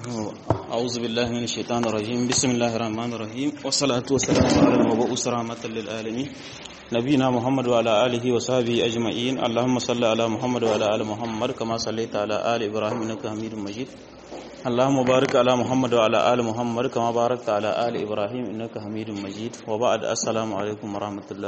أعوذ بالله من الشيطان الرجيم بسم الله الرحمن الرحيم والصلاة والسلام على المبعوث رحمة للعالمين نبينا محمد وعلى آله وصحبه أجمعين اللهم صل على محمد وعلى آل محمد كما صليت على آل إبراهيم إنك حميد مجيد اللهم بارك على محمد وعلى آل محمد كما باركت على آل إبراهيم إنك حميد مجيد وبعد السلام عليكم ورحمة الله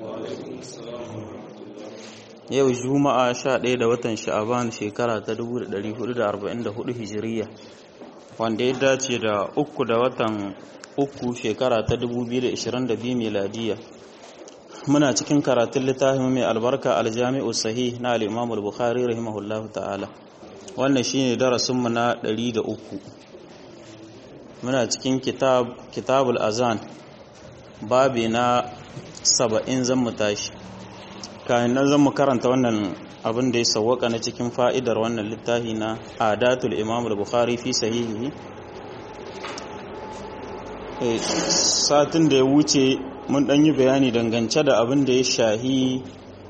yau juma'a 11 da watan sha'aban shekara ta 1444 hijiriya wanda ya dace da uku da watan uku shekara ta 2022 miladiya muna cikin karatun littafin mai albarka aljami'u sahih na al-imam al-bukhari rahimahullahu ta'ala wannan shine darasinmu na 103 muna cikin kitab kitabul azan babi na 70 zan mu tashi kayan nan zan mu karanta wannan abin da ya sawwaka na cikin fa'idar wannan littafi na adatul imam al-bukhari fi sahihi satin da ya wuce mun dan yi bayani dangance da abin da ya shahi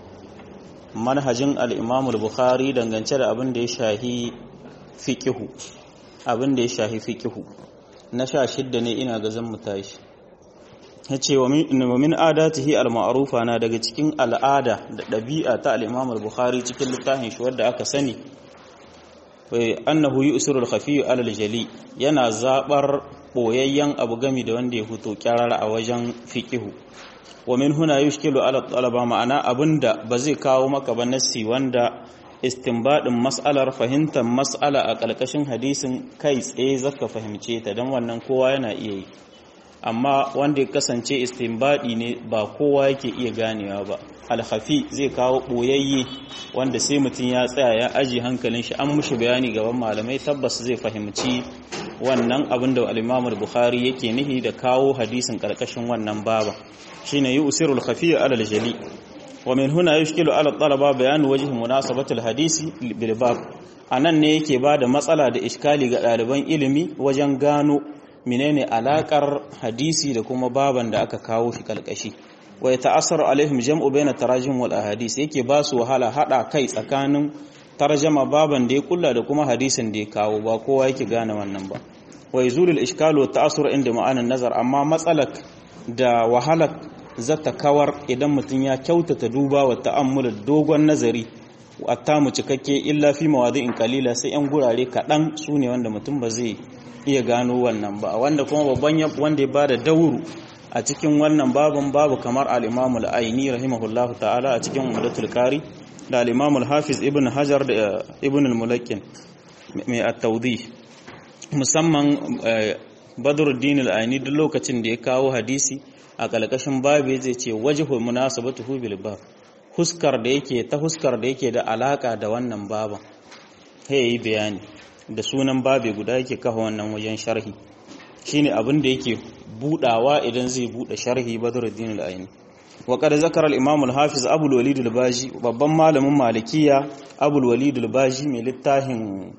manhajin al-imam al-bukhari dangance da abin da ya shahi fiqihu abin da ya shahi fiqihu na sha shidda ne ina ga zan mu tashi yace wa min adatihi al-ma'rufa na daga cikin al'ada da ɗabi'a ta al-Imam al-Bukhari cikin littafin shi wanda aka sani wai annahu yusiru al-khafi ala al-jali yana zabar boyayyen abu gami da wanda ya fito kyarara a wajen fiqihu wa min huna yushkilu ala talaba ma'ana abinda ba zai kawo maka ba nassi wanda istinbadin mas'alar fahimtar mas'ala a ƙarƙashin hadisin kai tsaye zaka fahimce ta dan wannan kowa yana iya yi amma wanda ya kasance istinbadi ne ba kowa yake iya ganewa ba alhafi zai kawo boyayye wanda sai mutum ya tsaya ya aji hankalin shi an mushi bayani gaban malamai tabbas zai fahimci wannan abin da al-Imam bukhari yake nihi da kawo hadisin karkashin wannan baba shine yusiru al-khafi ala al-jali wa min huna yushkilu ala talaba bayan wajhi munasabati al-hadisi bil bab anan ne yake bada matsala da iskali ga ɗaliban ilimi wajen gano menene alakar hadisi da kuma baban da aka kawo shi kalkashi wa ya ta'assaru alaihim jam'u bayna tarajim wal ahadis yake ba su wahala hada kai tsakanin tarjama baban da ya kulla da kuma hadisin da ya kawo ba kowa yake gane wannan ba wa yazulu al ishkalu wa ta'assur inda ma'anan nazar amma matsalak da wahalak zata kawar idan mutum ya kyautata duba wa ta'ammul dogon nazari atta mu cikakke illa fi mawadi'in qalila sai yan gurare kadan sune wanda mutum ba zai iya gano wannan ba wanda kuma babban wanda ya bada dauru a cikin wannan babin babu kamar al-Imam al-Aini rahimahullahu ta'ala a cikin Umdatul Qari da al-Imam al-Hafiz Ibn Hajar da Ibn al-Mulakkin mai at-Tawdih musamman Badruddin al-Aini duk lokacin da ya kawo hadisi a kalkashin babu zai ce wajhu munasabatuhu bil bab huskar da yake ta huskar da yake da alaka da wannan baban hey bayani da sunan babe guda yake kafa wannan wajen sharhi shine abin da yake budawa idan zai bude sharhi Badruddin al-Aini wa qad zakara al-Imam al-Hafiz Abu al-Walid al-Baji babban malamin Malikiya Abu al-Walid al-Baji mai littafin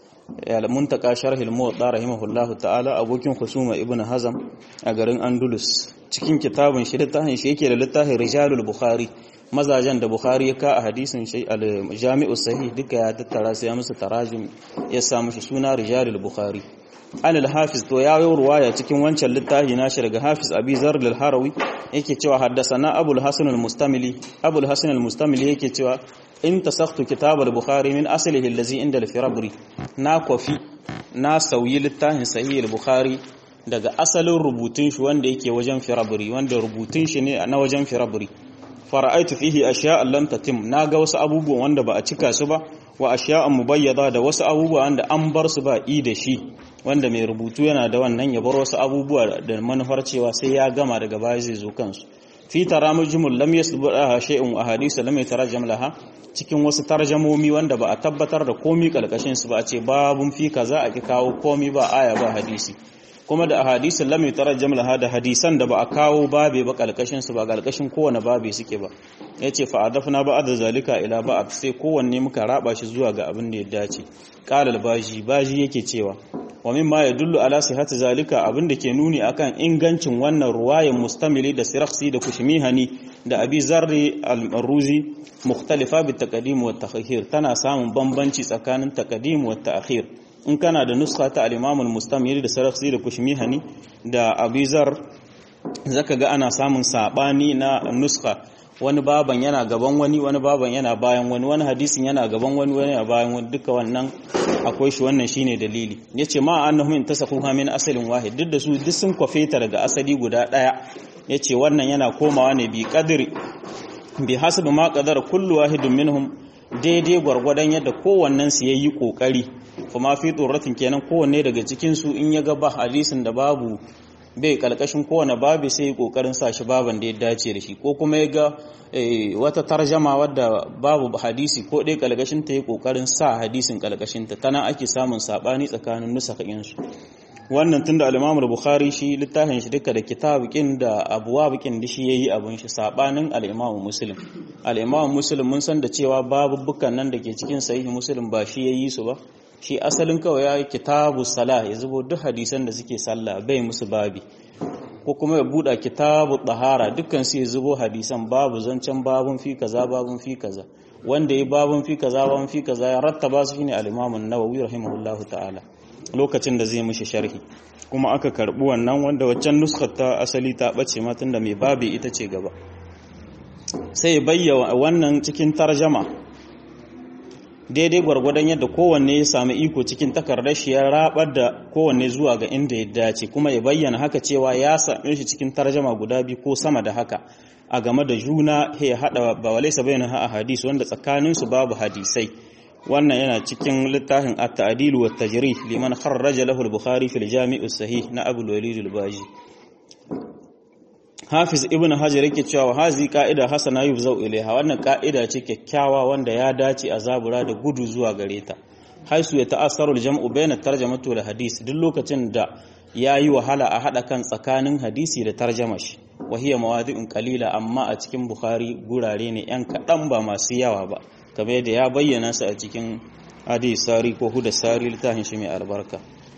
al-Muntaka sharh al-Muwatta rahimahullahu ta'ala abokin Khusuma Ibn Hazm a garin Andalus cikin kitabun shi littafin shi yake da littafin Rijalul Bukhari mazajen da Bukhari ya ka a hadisin shi al-Jami'u Sahih duka ya tattara sai ya musu tarajim ya sa mushi suna Rijalul Bukhari an al-Hafiz to ya yi ruwaya cikin wancan littafi nashi daga Hafiz Abi Zar al-Harawi yake cewa haddathana Abu al-Hasan al-Mustamili Abu al-Hasan al-Mustamili yake cewa in tasakhtu kitab al-Bukhari min aslihi allazi inda al-Firabri na kofi na sauyi littafin Sahih al-Bukhari daga asalin rubutun shi wanda yake wajen Firabri wanda rubutun shi ne na wajen Firabri fara'aitu fihi ashiya'an lam tatim naga wasu abubuwan wanda ba a cika su ba wa ashiya'an mubayyada da wasu abubuwa wanda an bar su ba i da shi wanda mai rubutu yana da wannan ya bar wasu abubuwa da manufar cewa sai ya gama daga baya zai zo kansu fi taramujumul lam yasbuha shay'un wa hadith lam yatarjam laha cikin wasu tarjamomi wanda ba a tabbatar da komi kalkashin su ba a ce babun fi kaza a ki kawo komi ba aya ba hadisi kuma da hadisin lam yutarjam laha da hadisan da ba a kawo babe ba kalkashin su ba kalkashin kowane babe suke ba yace fa adafna ba da zalika ila ba'd sai kowanne muka raba shi zuwa ga abin da ya dace qala baji baji yake cewa wa mimma yadullu ala sihhati zalika abin da ke nuni akan ingancin wannan ruwayan mustamili da sirakhsi da kushmihani da abi zarri al-ruzi mukhtalifa bi taqdim wa ta'khir tana samun bambanci tsakanin taqdim wa ta'khir in kana da nuska ta al-Imam al-Mustamir da Sarakhsi da Kushmihani da Abizar zaka ga ana samun sabani na nuska wani baban yana gaban wani wani baban yana bayan wani wani hadisin yana gaban wani wani yana bayan wani duka wannan akwai shi wannan shine dalili yace ma annahum intasakhuha min asalin wahid duk da su duk sun kwafeta daga asali guda daya yace wannan yana komawa ne bi qadri bi hasab ma qadara kullu wahidin minhum daidai gwargwadon yadda kowannen su yayi kokari kuma fi turratin kenan kowanne daga cikin su in ya ga ba hadisin da babu bai kalkashin kowane babu sai yi kokarin sa shi baban da ya dace da shi ko kuma ya ga wata tarjama wadda babu hadisi ko dai kalkashin ta yi kokarin sa hadisin kalkashin ta tana ake samun sabani tsakanin nusakin su wannan tunda al-Imam bukhari shi littafin shi duka da kitabukin da abwabukin da shi yayi abun shi sabanin al-Imam Muslim al-Imam Muslim mun san da cewa babu bukan nan da ke cikin sahih Muslim ba shi yayi su ba shi asalin kawai ya yi kitabu salah ya zubo duk hadisan da suke sallah bai musu babi ko kuma ya buɗa kitabu ɗahara dukkan su ya zubo hadisan babu zancen babun fi kaza babun fi kaza wanda ya babun fi kaza babun fi kaza ya rattaba su shine al-Imam an-Nawawi rahimahullahu ta'ala lokacin da zai mishi sharhi kuma aka karbi wannan wanda waccan nuskar ta asali ta bace ma tunda mai babi ita ce gaba sai bayyana wannan cikin tarjama daidai gwargwadon yadda kowanne ya sami iko cikin takardar shi ya rabar da kowanne zuwa ga inda ya dace kuma ya bayyana haka cewa ya same shi cikin tarjama guda biyu ko sama da haka a game da juna ya hada ba walaisa bayyana ha a hadisi wanda tsakanin su babu hadisai wannan yana cikin littafin at-ta'dil wa tajrih liman kharraja lahu al-bukhari fil jami' sahih na abu walid al-baji Hafiz Ibn Hajar yake cewa hazi ka'ida hasana yuzau ilaiha wannan ka'ida ce kyakkyawa wanda ya dace a zabura da gudu zuwa gare ta haisu ya ta'assaru al-jam'u bayna tarjamatu wal hadis duk lokacin da yayi wahala a hada kan tsakanin hadisi da tarjama shi wa hiya mawadi'un qalila amma a cikin Bukhari gurare ne yan kadan ba masu yawa ba kamar yadda ya bayyana su a cikin hadis sari ko huda sari littafin shi mai albarka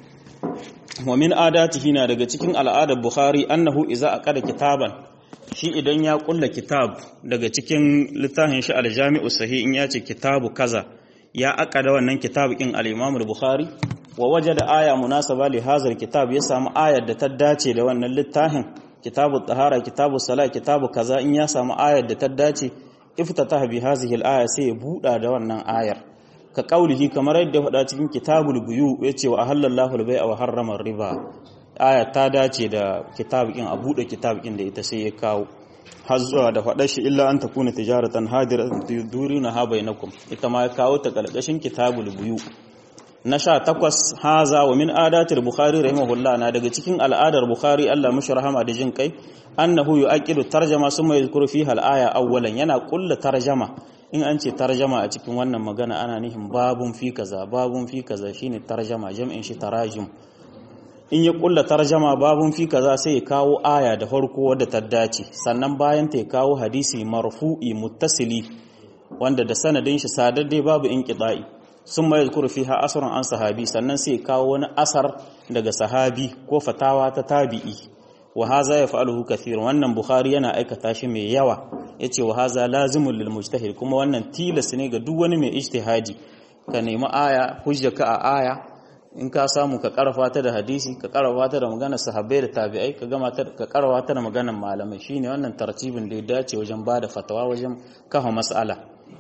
wa min adatihi na daga cikin al'adar Bukhari annahu iza aqada kitaban shi idan ya kulla kitab daga cikin littafin shi al-Jami'u Sahih in yace kitabu kaza ya aqada wannan kitab kin al-Imam al-Bukhari wa wajada aya munasaba li hadha kitab ya samu ayar da ta dace da wannan littafin kitabu tahara kitabu salat kitabu kaza in ya samu ayar da ta dace iftataha bi hadhihi al-aya sai ya buda da wannan ayar ka kaulihi kamar yadda faɗa cikin kitabul buyu yace wa ahallallahu al-bai'a wa harrama riba aya ta dace da kitabikin a bude kitabikin da ita sai ya kawo har zuwa da faɗar shi illa an takuna tijaratan hadiratan tudurina ha bainakum ita ma ya kawo ta kalkashin kitabul buyu na sha takwas haza wa min adatil bukhari rahimahullah na daga cikin al'adar bukhari Allah mushi rahama da jin kai annahu yu'aqidu tarjama summa yadhkuru fiha al-aya awwalan yana kulla tarjama in an ce tarjama a cikin wannan magana ana nihin babun fi kaza babun fi kaza shine tarjama jam'in shi tarajim in ya kulla tarjama babun fi kaza sai ya kawo aya da farko wadda ta dace sannan bayan ta ya kawo hadisi marfu'i muttasili wanda da sanadin shi sadadde babu inqita'i sun mai zukuru fiha asrun an sahabi sannan sai ya kawo wani asar daga sahabi ko fatawa ta tabi'i wa haza ya fa'aluhu kathir wannan bukhari yana aikata shi mai yawa yace wa haza lazimul lil mujtahid kuma wannan tilas ne ga duk wani mai ijtihadi ka nemi aya hujjaka a aya in ka samu ka karfa ta da hadisi ka karfa ta da maganar sahabbai da tabi'ai ka gama ta ka karfa ta da maganar malamai shine wannan tartibin da ya dace wajen bada fatawa wajen kafa mas'ala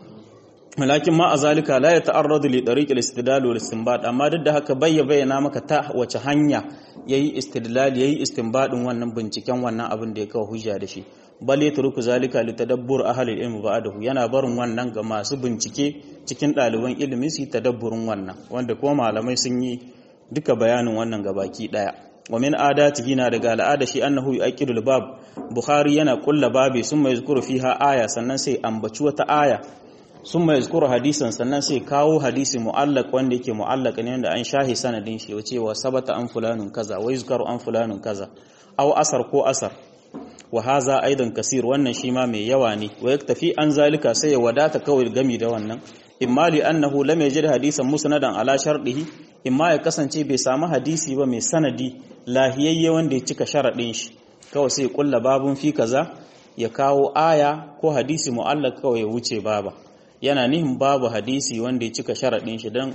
walakin ma azalika la yata'arradu li tariq al-istidlal wal istinbat amma duk da haka bayya bayyana maka ta wace hanya yayi istidlal yayi istinbadin wannan binciken wannan abin da ya kawo hujja da shi bal yatruku zalika li tadabbur ahli al-ilm ba'dahu yana barin wannan ga masu bincike cikin ɗaliban ilimi su tadabburin wannan wanda kuma malamai sun yi duka bayanin wannan gabaki daya wa min adatihi na daga al'ada shi annahu yu'aqidul bab bukhari yana kulla babi summa yazkuru fiha aya sannan sai ambaci wata aya sun mai zukuru hadisan sannan sai kawo hadisi mu'allak wanda yake mu'allak ne wanda an shahi sanadin shi wace wa sabata an fulanun kaza wa yuzkaru an fulanun kaza aw asar ko asar wa haza aidan kasir wannan shi ma mai yawa ne wa yaktafi an zalika sai ya wadata kawai gami da wannan imma li annahu lam yajid hadisan musnadan ala shardihi imma ya kasance bai samu hadisi ba mai sanadi lahiyayye wanda ya cika sharadin shi kawai sai ya kulla babun fi kaza ya kawo aya ko hadisi mu'allak kawai ya wuce baba yana nihin babu hadisi wanda ya cika sharaɗin shi don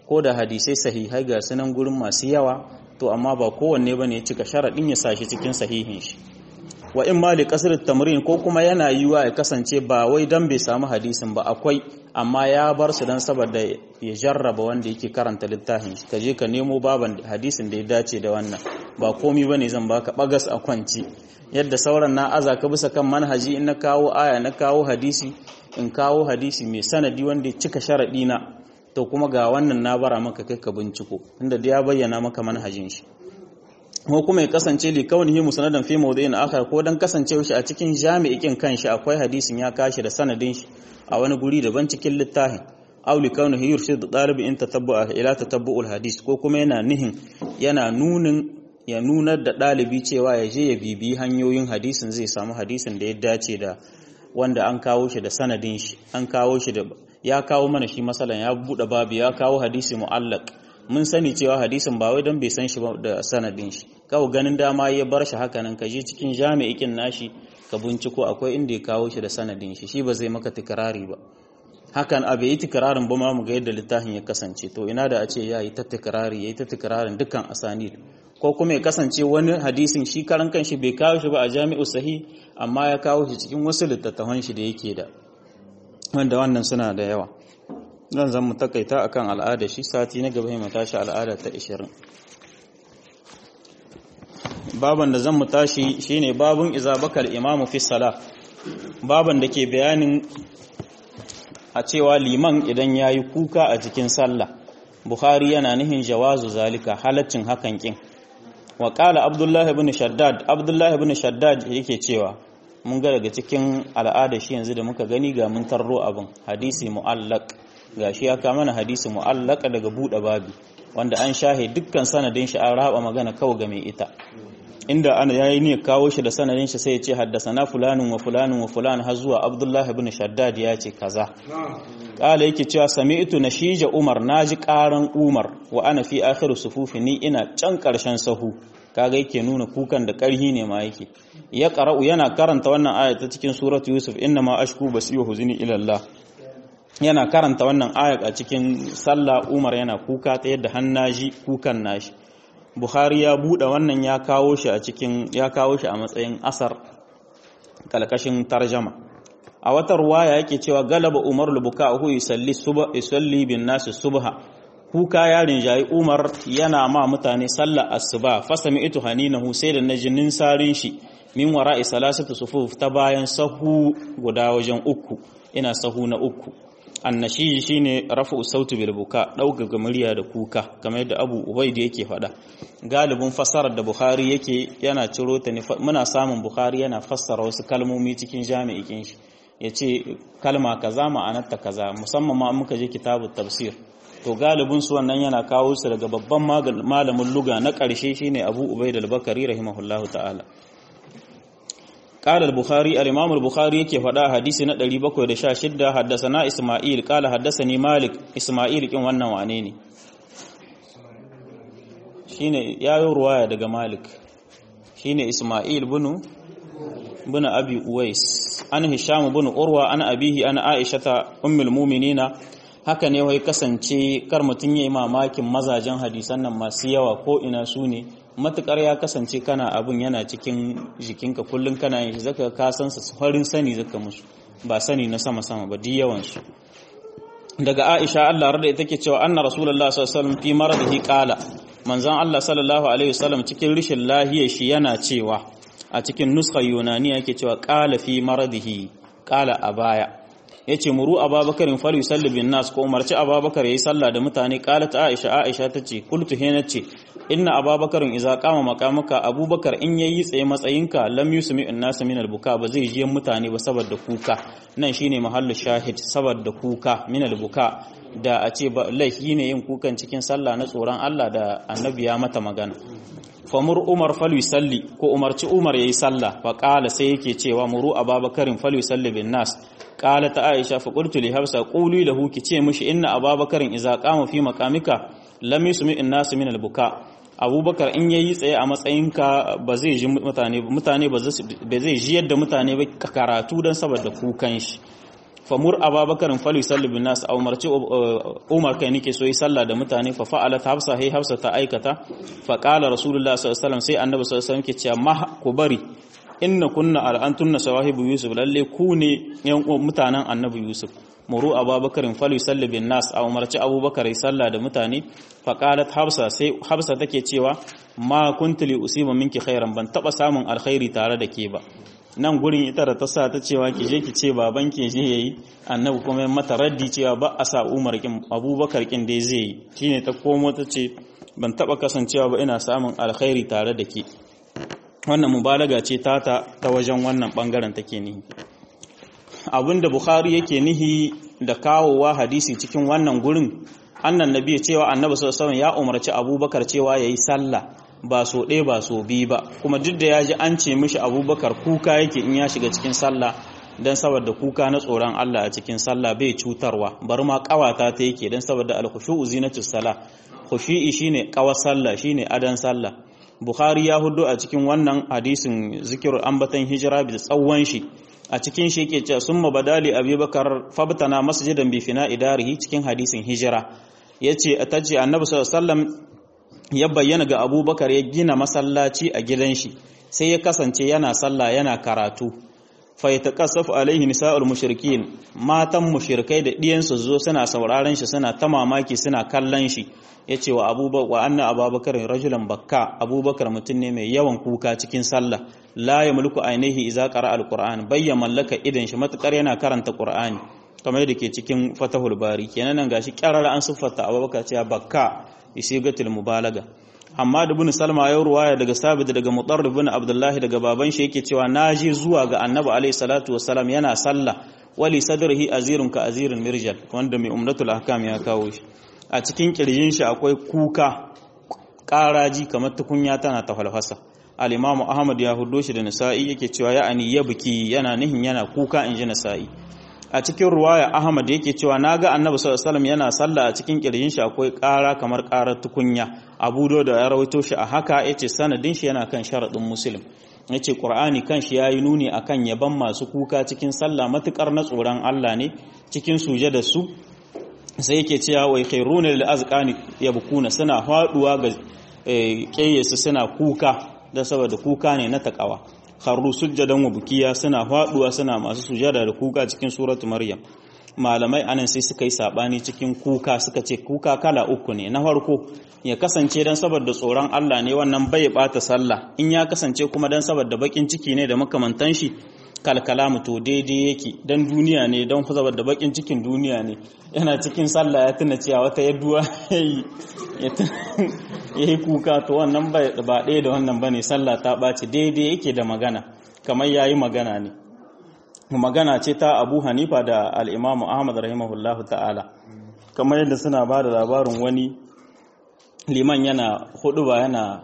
ko da hadisai sahihai ga sunan gurin masu yawa to amma ba kowanne bane ya cika sharadin ya sashi cikin sahihin shi wa in ma li kasr tamrin ko kuma yana yiwa ya kasance ba wai dan bai samu hadisin ba akwai amma ya bar su dan saboda ya jarraba wanda yake karanta littafin shi kaje ka nemo baban hadisin da ya dace da wannan ba komi bane zan baka bagas a kwanci yadda sauran na aza ka bisa kan manhaji in na kawo aya na kawo hadisi in kawo hadisi mai sanadi wanda ya cika sharadi na to kuma ga wannan na bara maka kai ka binciko inda da ya bayyana maka manhajin shi ko kuma ya kasance li kaunihi musanadan fi mawdi'in akhar ko dan kasancewa shi a cikin jami'ikin kanshi akwai hadisin ya kashi da sanadin shi a wani guri daban cikin littafin aw li kaunihi yurshid dalibi in tatabbu'a ila tatabbu'ul hadis ko kuma yana nihin yana nunin ya nunar da dalibi cewa ya je ya bibi hanyoyin hadisin zai samu hadisin da ya dace da wanda an kawo shi da sanadin shi an kawo shi da ya kawo mana shi masalan ya bude babu ya kawo hadisi mu'allaq mun sani cewa hadisin ba wai don bai san shi ba da sanadin shi kawai ganin dama ya bar shi haka nan ka je cikin jami'ikin nashi ka binciko akwai inda ya kawo shi da sanadin shi shi ba zai maka tikrari ba hakan a bai yi tikrarin ba ma mu ga yadda littafin ya kasance to ina da a ce ya yi ta tikrari ya yi ta tikrarin dukkan asanid ko kuma ya kasance wani hadisin shi karan kanshi bai kawo shi ba a jami'u sahih amma ya kawo shi cikin wasu littattafan shi da yake da wanda wannan suna da yawa zan zan mu takaita akan al'ada shi sati na gaba mu tashi al'ada ta 20 baban da zan mu tashi shine babun izabakal imamu fi salah baban da ke bayanin a cewa liman idan yayi kuka a cikin sallah bukhari yana nihin jawazu zalika halaccin hakan kin wa qala abdullahi ibn shaddad abdullahi ibn shaddad yake cewa mun ga daga cikin al'ada shi yanzu da muka gani ga mun tarro abin hadisi mu'allaq gashi ya kama mana hadisi mu'allaka daga buɗe babi wanda an shahe dukkan sanadin shi an raba magana kawai ga mai ita inda ana yayi ne kawo shi da sanadin shi sai ya ce haddasana fulanin wa fulanin wa fulan har zuwa abdullahi ibn shaddad ya ce kaza kala yake cewa sami'tu nashija umar naji karan umar wa ana fi akhir sufufi ni ina can karshen sahu kaga yake nuna kukan da karhi ne ma yake ya qara'u yana karanta wannan aya ta cikin suratu yusuf inna ma ashku basi wa huzni ila allah yana karanta wannan ayat a cikin sallah Umar yana kuka ta yadda hannaji kukan nashi Bukhari ya bude wannan ya kawo shi a cikin ya kawo shi a matsayin asar kalkashin tarjama a wata ruwaya yake cewa galaba Umar al-Buka'u yusalli subha yusalli bin nas subha kuka ya rinjayi Umar yana ma mutane sallar asuba fasami itu haninahu sai da najinin sarin shi min wara'i salasatu sufuf ta bayan sahu guda wajen uku ina sahu na uku annashi shine rafu sautu bil buka dauka murya da kuka kamar yadda Abu Ubaid yake faɗa galibin fassarar da Bukhari yake yana ciro ta ne muna samun Bukhari yana fassara wasu kalmomi cikin jami'in shi yace kalma kaza ma'anarta kaza musamman ma muka je kitabut tafsir to galibin su wannan yana kawo su daga babban malamin luga na ƙarshe shine Abu Ubaid al-Bakari rahimahullahu ta'ala قال البخاري الإمام البخاري يكي فدا حديث نا 716 حدثنا إسماعيل قال حدثني مالك إسماعيل كن wannan wane ne shine yayo ruwaya daga Malik shine Isma'il bin bin Abi Uwais an Hisham bin Urwa an abihi an Aisha ta ummul mu'minina haka ne wai kasance kar mutun yayi mamakin mazajen hadisan nan masu yawa ko ina su ne matukar ya kasance kana abun yana cikin jikinka kullum kana yin shi zaka ka san sa farin sani zaka musu ba sani na sama sama ba di yawan su daga Aisha Allah rada ita ke cewa anna Rasulullah sallallahu alaihi wasallam fi maradihi qala manzon Allah sallallahu alaihi wasallam cikin rishin lahiyar shi yana cewa a cikin nuskha yunani yake cewa qala fi maradihi qala a baya yace muru ababakarin fal yusalli bin nas ko umarci ababakar yayi sallah da mutane qalat aisha aisha tace qultu hina ce inna ababakarin idza qama maqamaka abubakar in yayi tsaye matsayinka lam yusmi an nas min al buka ba zai ji mutane ba saboda kuka nan shine mahallu shahid saboda kuka min al buka da a ce ba laifi ne yin kukan cikin sallah na tsoron Allah da annabi ya mata magana famur umar falu salli ko umarci umar yayi sallah fa qala sai yake cewa muru ababakarin falu salli bin nas qala ta aisha fa qultu li hafsa quli lahu ki ce mishi inna ababakarin idza qama fi maqamika lam yusmi in nas min al buka abubakar in yayi tsaye a matsayinka ba zai ji mutane mutane ba zai ji yadda mutane ba karatu dan saboda kukan shi famur ababakarin fali sallu bin nas a umarci umar kai nike so yi sallah da mutane fa fa'alat hafsa hay hafsa ta aikata fa qala rasulullah sallallahu alaihi wasallam sai annabi sallallahu alaihi wasallam ke cewa ma ku bari inna kunna al'antunna sawahibu yusuf lalle ku ne yan mutanen annabi yusuf muru ababakarin fali sallu bin nas a umarci abubakar sallah da mutane fa qalat hafsa sai hafsa take cewa ma kuntu li usiba minki khairan ban taba samun alkhairi tare da ke ba nan gurin ita da ta sa ta cewa ki je ki ce baban ki je yayi annabi kuma ya mata raddi cewa ba a sa umar kin abubakar kin dai zai yi shine ta komo ta ce ban taba kasancewa ba ina samun alkhairi tare da ke wannan mubalaga ce tata ta wajen wannan bangaren take nihi abinda bukhari yake nihi da kawowa hadisi cikin wannan gurin annan nabi cewa annabi sallallahu alaihi ya umarci abubakar cewa yayi sallah ba so ɗaya ba so biyu ba kuma duk da ya ji an ce mishi abubakar kuka yake in ya shiga cikin sallah don saboda kuka na tsoron Allah a cikin sallah bai cutarwa bar ma kawata ta yake don saboda alkhushu'u zinatus sala khushu'i shine kawar sallah shine adan sallah bukhari ya hudu a cikin wannan hadisin zikirul ambatan hijira bi tsawon shi a cikin shi yake cewa summa badali abubakar fabtana masjidan bi fina idarihi cikin hadisin hijira yace ataji annabi sallallahu alaihi wasallam ya bayyana ga abubakar ya gina masallaci a gidan shi sai ya kasance yana sallah yana karatu fa yataqassafu alaihi nisa'ul mushrikin matan mushrikai da diyansu zo suna sauraron shi suna ta mamaki suna kallon shi yace wa abubakar wa anna abubakar rajulan bakka abubakar mutum ne mai yawan kuka cikin sallah la yamliku ainihi idza qara alquran bayya mallaka idan shi matukar yana karanta qur'ani kamar yadda ke cikin fatahul bari kenan nan gashi kyarara an siffata abubakar cewa bakka isigatul mubalaga amma da bin salma ya ruwaya daga sabit daga mutarrif bin abdullahi daga baban shi yake cewa naji zuwa ga annabi alayhi salatu wassalam yana sallah wali sadrihi azirun ka azirin mirjal wanda mai umdatul ahkam ya kawo shi a cikin kirjin shi akwai kuka karaji kamar tukunya tana ta falfasa al-imamu ahmad ya hudo shi da nasa'i yake cewa ya'ani ya buki yana nihin yana kuka inji nasa'i a cikin ruwaya Ahmad yake cewa naga Annabi sallallahu alaihi yana sallah a cikin kirjin shi akwai ƙara kamar ƙarar tukunya Abu Dawud ya rawaito shi a haka yace sanadin shi yana kan sharadin Muslim yace Qur'ani kan shi yayi nuni akan yaban masu kuka cikin sallah matukar na tsoron Allah ne cikin sujada su sai yake cewa wai khairuna lil azqani yabkuna suna faduwa ga kayyasu suna kuka da saboda kuka ne na takawa kharru sujjadan wa bukiya suna faduwa suna masu sujada da kuka cikin suratu maryam malamai anan sai suka yi sabani cikin kuka suka ce kuka kala uku ne na farko ya kasance dan saboda tsoron Allah ne wannan bai bata sallah in ya kasance kuma dan saboda bakin ciki ne da makamantan shi kalkalamu to daidai yake dan duniya ne dan saboda bakin cikin duniya ne yana cikin sallah ya tuna cewa wata yaduwa yayi yayi kuka to wannan ba ɗaya da wannan bane sallah ta ɓaci daidai yake da magana kamar yayi magana ne magana ce ta Abu Hanifa da al-Imam Ahmad rahimahullahu ta'ala kamar yadda suna ba da labarin wani liman yana huduba yana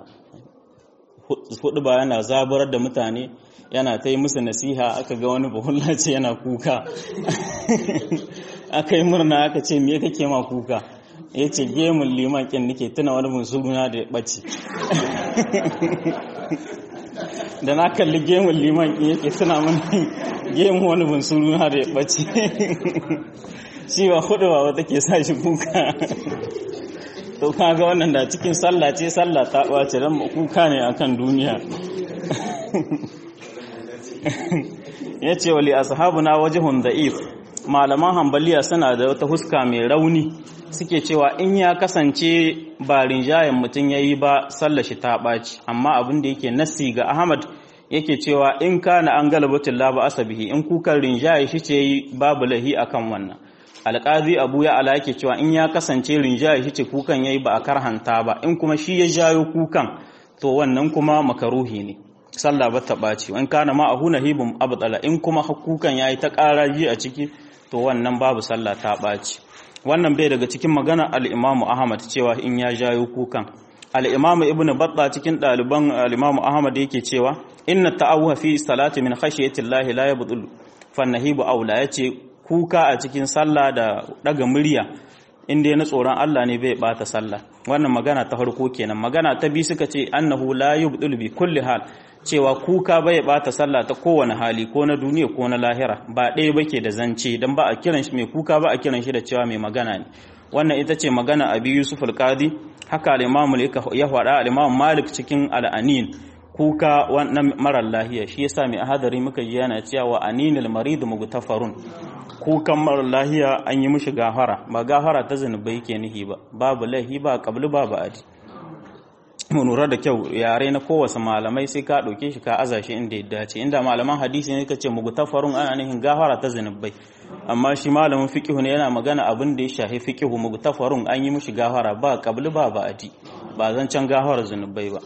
huduba yana zaburar da mutane yana ta yi musu nasiha aka ga wani buhulla ce yana kuka aka yi murna aka ce me kake ma kuka ya ce gemun liman kin nake tuna wani musulmuna da ya ɓace da na kalli gemun liman kin yake tuna mani gemun wani musulmuna da ya ɓace shi ba hudu ba wata ke sa shi kuka to kaga wannan da cikin sallah ce sallah ta ɓace don kuka ne akan duniya ya ce wali ashabuna wajihun da'if malaman hambaliya suna da wata huska mai rauni suke cewa in ya kasance ba rinjayen mutum ya yi ba sallashi ta ɓaci amma abin da yake nassi ga ahmad yake cewa in kana an galabatin laba asabihi in kukan rinjaye shi ce babu lahi akan wannan alƙazi abu ya ala yake cewa in ya kasance rinjaye shi ce kukan ya yi ba a karhanta ba in kuma shi ya jayo kukan to wannan kuma makaruhi ne sallah ba ta ɓaci in kana ma a huna hibin abdala in kuma kukan ya yi ta ƙaraji a ciki to wannan babu sallah ta ɓaci wannan bai daga cikin magana al'imamu ahmad cewa in ya jayo kukan al'imamu ibn batta cikin ɗaliban al'imamu ahmad yake cewa inna ta'awuha fi salati min khashiyati llahi la yabdul fannahibu aula yace kuka a cikin sallah da daga murya inda ya na tsoron Allah ne bai bata sallah wannan magana ta farko kenan magana ta biyu suka ce annahu la yubdul bi kulli hal cewa kuka bai bata sallah ta kowane hali ko na duniya ko na lahira ba ɗaya bake da zance dan ba a kiran shi mai kuka ba a kiran shi da cewa mai magana ne wannan ita ce magana abi yusuf al-qadi haka al-imam ya faɗa al-imam malik cikin al-anin kuka wannan marar lahiya shi yasa mai hadari muka ji yana cewa aninil marid mugtafarun kukan marar lahiya an yi mishi gafara ba gafara ta zanubai ke nihi ba babu laihi ba kabli babu adi mu lura da kyau yare na kowace malamai sai ka ɗauke shi ka aza shi inda ya dace inda malaman hadisi ne kace mugtafarun ana nihin gafara ta zanubai amma shi malamin fiqhu ne yana magana abin da ya shahi fiqhu mugtafarun an yi mishi gafara ba kabli babu adi ba zan can gafara zanubai ba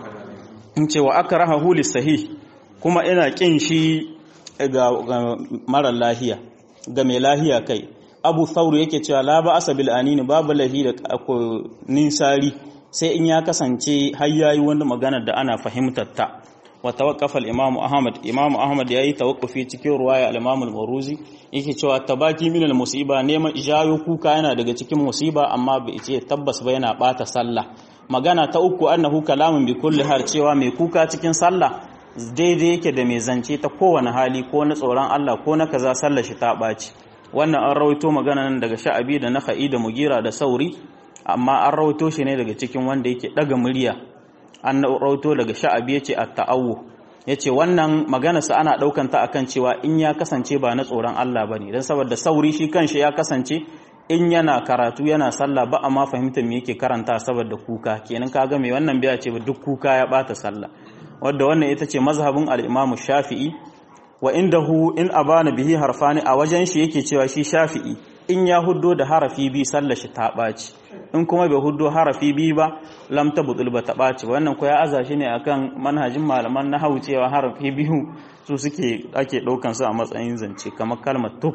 in ce wa aka raha huli sahih kuma ina kin shi ga mara lahiya ga mai lahiya kai abu sauru yake cewa la ba asabil anini babu lahi da ninsari sai in ya kasance har yayi wani magana da ana fahimtar ta wa tawaqqafa al-imam ahmad imam ahmad yayi tawaqqufi cikin ruwaya al-imam al-maruzi yake cewa tabaki min al-musiba neman ijayo kuka yana daga cikin musiba amma bai ce tabbas ba yana bata sallah magana ta uku annahu kalamun bi kulli har cewa mai kuka cikin sallah daidai yake da mai zance ta kowane hali ko na tsoron Allah ko na kaza sallar shi ta ɓaci wannan an rawaito magana nan daga sha'abi da naha'i da mugira da sauri amma an rawaito shi ne daga cikin wanda yake daga murya an rawaito daga sha'abi yace at-ta'awwu yace wannan magana sa ana daukan ta akan cewa in ya kasance ba na tsoron Allah bane dan saboda sauri shi kanshi ya kasance in yana karatu yana sallah ba a ma fahimtar me yake karanta saboda kuka kenan kaga me wannan biya ce ba duk kuka ya bata sallah wadda wannan ita ce mazhabin al-Imam Shafi'i wa indahu in abana bihi harfani a wajen shi yake cewa shi Shafi'i in ya huddo da harafi bi sallar shi ta baci in kuma bai huddo harafi bi ba lam tabtul ba ta baci wannan ko ya aza shi ne akan manhajin malaman nahwu cewa harafi biyu su suke ake daukan su a matsayin zance kamar kalmar tub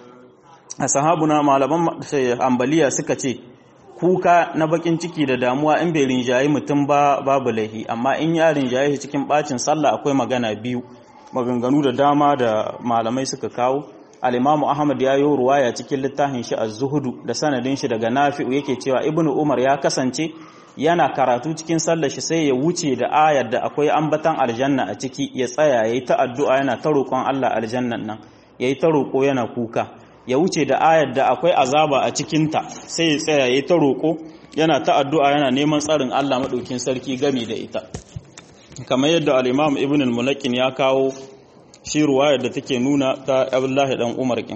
a sahabuna malaman ambaliya suka ce kuka na bakin ciki da damuwa in bai rinjaye mutum ba babu laihi amma in ya rinjaye shi cikin bacin sallah akwai magana biyu maganganu da dama da malamai suka kawo al-imamu ahmad ya yi ruwaya cikin littafin shi az-zuhudu da sanadin shi daga nafi'u yake cewa ibnu umar ya kasance yana karatu cikin sallar shi sai ya wuce da ayar da akwai ambatan aljanna a ciki ya tsaya yayi ta addu'a yana ta roƙon Allah aljannan nan yayi ta roƙo yana kuka ya wuce da ayar da akwai azaba a cikinta sai ya tsaya ya ta roƙo yana ta addu'a yana neman tsarin Allah maɗaukin sarki gami da ita kamar yadda al'imam ibn al-mulakin ya kawo shi ruwayar da take nuna ta abdullahi dan umar kin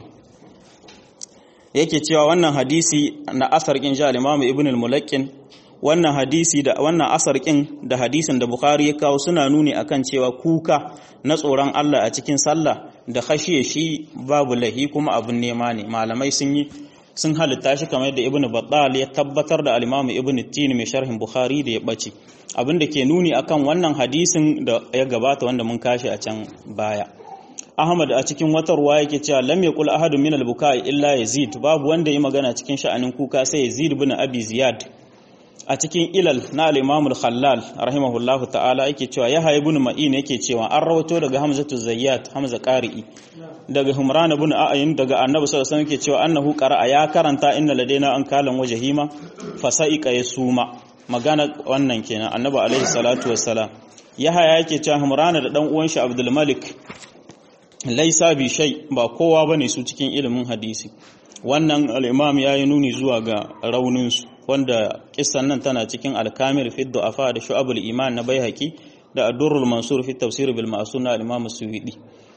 yake cewa wannan hadisi na asar kin ja al-imam ibn al-mulakin wannan hadisi da wannan asar kin da hadisin da bukhari ya kawo suna nuni akan cewa kuka na tsoron Allah a cikin sallah da khashiye shi babu lahi kuma abun nema ne malamai sun yi sun halitta shi kamar yadda ibnu battal ya tabbatar da al-imam ibnu tin mai sharhin bukhari da ya bace abin da ke nuni akan wannan hadisin da ya gabata wanda mun kashi a can baya ahmad a cikin wata ruwa yake cewa lam yaqul ahadun min al-bukai illa yazid babu wanda yi magana cikin sha'anin kuka sai yazid ibn abi ziyad a cikin ilal na al-imam al-khallal rahimahullahu ta'ala yake cewa ya ibn ma'in yake cewa an rawato daga hamzatu zayyat hamza qari'i daga humran ibn a'yin daga annabi sallallahu alaihi wasallam yake cewa annahu qara'a ya karanta inna ladaina an kalan wajhima fasaiqa yasuma magana wannan kenan annabi alaihi salatu wassalam yahaya yake cewa humran da dan uwan shi abdul malik laisa bi shay ba kowa bane su cikin ilimin hadisi wannan al-imam yayi nuni zuwa ga raunin su wanda kissan nan tana cikin al-kamil fi du'afa da shu'abul iman na baihaqi da ad-durrul mansur fi tafsir bil ma'sun na al-imam suyudi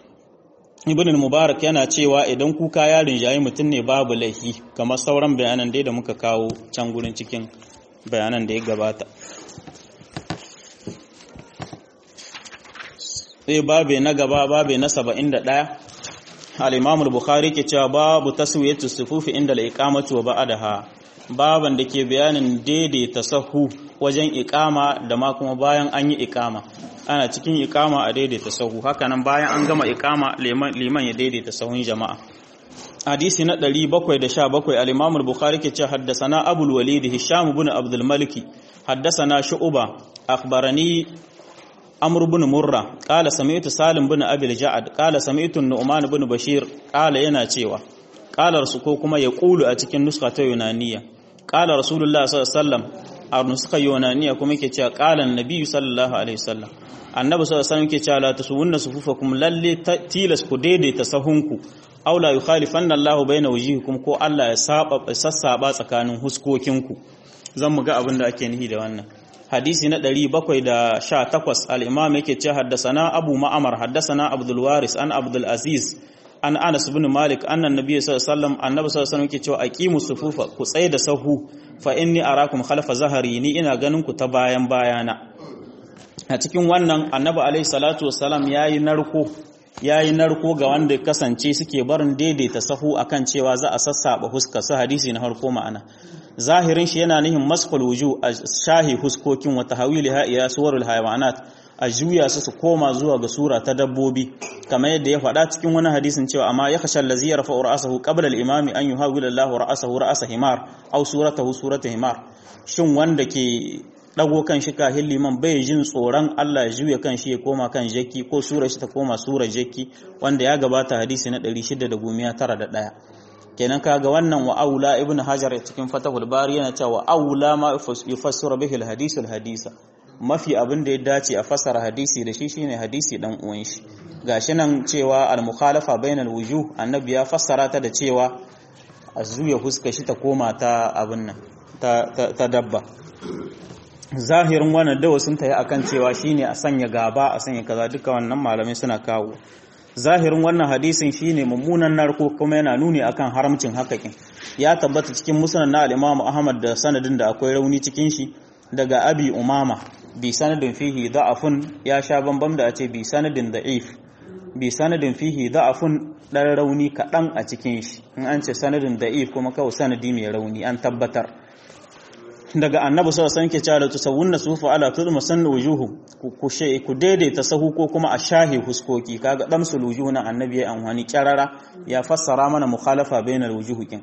ibn mubarak yana cewa idan kuka ya rinjayi mutum ne babu laifi kamar sauran bayanan dai da muka kawo can gurin cikin bayanan da ya gabata sai babe na gaba babe na 71 al-imam al-bukhari ke cewa babu taswiyatu sufufi inda al-iqamatu wa ba'daha baban da ke bayanin daidaita sahu wajen iqama da ma kuma bayan an yi iqama ana cikin iqama a daidaita sahu hakanan bayan an gama iqama liman ya daidaita sahun jama'a hadisi na 717 al-imam al-bukhari ke cewa haddathana abul walid hisham ibn abdul malik haddathana shu'ba akhbarani amr ibn murra qala sami'tu salim ibn abi al-ja'd qala sami'tu nu'man ibn bashir qala yana cewa qala su ko kuma ya qulu a cikin nuska ta yunaniya qala rasulullah sallallahu alaihi wasallam a nuska yunaniya kuma yake cewa qala annabi sallallahu alaihi wasallam annabi sallallahu alaihi wasallam yake cewa la tusuwunna sufufakum lalle tilas ku daidaita sahunku aw la yukhalifanna Allahu baina wujuhikum ko Allah ya saba sassaba tsakanin huskokinku zan mu ga abin da ake nihi da wannan hadisi na 718 al-imam yake cewa haddasana abu ma'amar haddasana abdul waris an abdul aziz an anas ibn malik annan nabiy sallallahu alaihi wasallam annabi sallallahu alaihi wasallam yake cewa aqimus sufufa ku tsaye da sahu fa inni arakum khalfa zahari ni ina ganin ku ta bayan bayana a cikin wannan annabi alaihi salatu wassalam yayi narko yayi narko ga wanda kasance suke barin daidaita sahu akan cewa za a sassaba huska su hadisi na harko ma'ana zahirin shi yana nihin maskul wuju a shahi huskokin wa tahawiliha ila suwarul hayawanat a juya su su koma zuwa ga sura ta dabbobi kamar yadda ya faɗa cikin wani hadisin cewa amma ya khashal ladzi yarfa'u ra'sahu qabla al-imami an yuhawwila Allahu ra'sahu ra'sa himar aw suratahu surata himar shin wanda ke dago kan shi kahin liman bai jin tsoron Allah ya juya kan shi ya koma kan jaki ko sura shi ta koma sura jaki wanda ya gabata hadisi na 691 kenan kaga wannan wa aula ibnu hajar cikin fatahul bari yana cewa wa aula ma yufassiru bihi al-hadith al-hadisa mafi abin da ya dace a fassara hadisi da shi shine hadisi dan uwan shi gashi nan cewa al-mukhalafa bainal wujuh annabi ya fassara ta da cewa a zuya huska shi ta koma ta abin nan ta dabba zahirin wannan dawa sun tayi akan cewa shine a sanya gaba a sanya kaza duka wannan malamai suna kawo zahirin wannan hadisin shine mummunan narko kuma yana nuni akan haramcin hakakin ya tabbata cikin musnad na al-Imam Ahmad da sanadin da akwai rauni cikin shi daga Abi Umama bi sanadin fihi da'afun ya sha bambam da a ce bi sanadin da'if bi sanadin fihi da'afun dan rauni kadan a cikin shi in an ce sanadin da'if kuma kawai sanadi mai rauni an tabbatar daga annabi sallallahu alaihi wasallam ke cewa tusawwunna sufa ala tudma sannu wujuhu ku she ku daidaita sahu ko kuma a shahi huskoki kaga damsul wujuhu na annabi ya amfani kyarara ya fassara mana mukhalafa bainal wujuhukin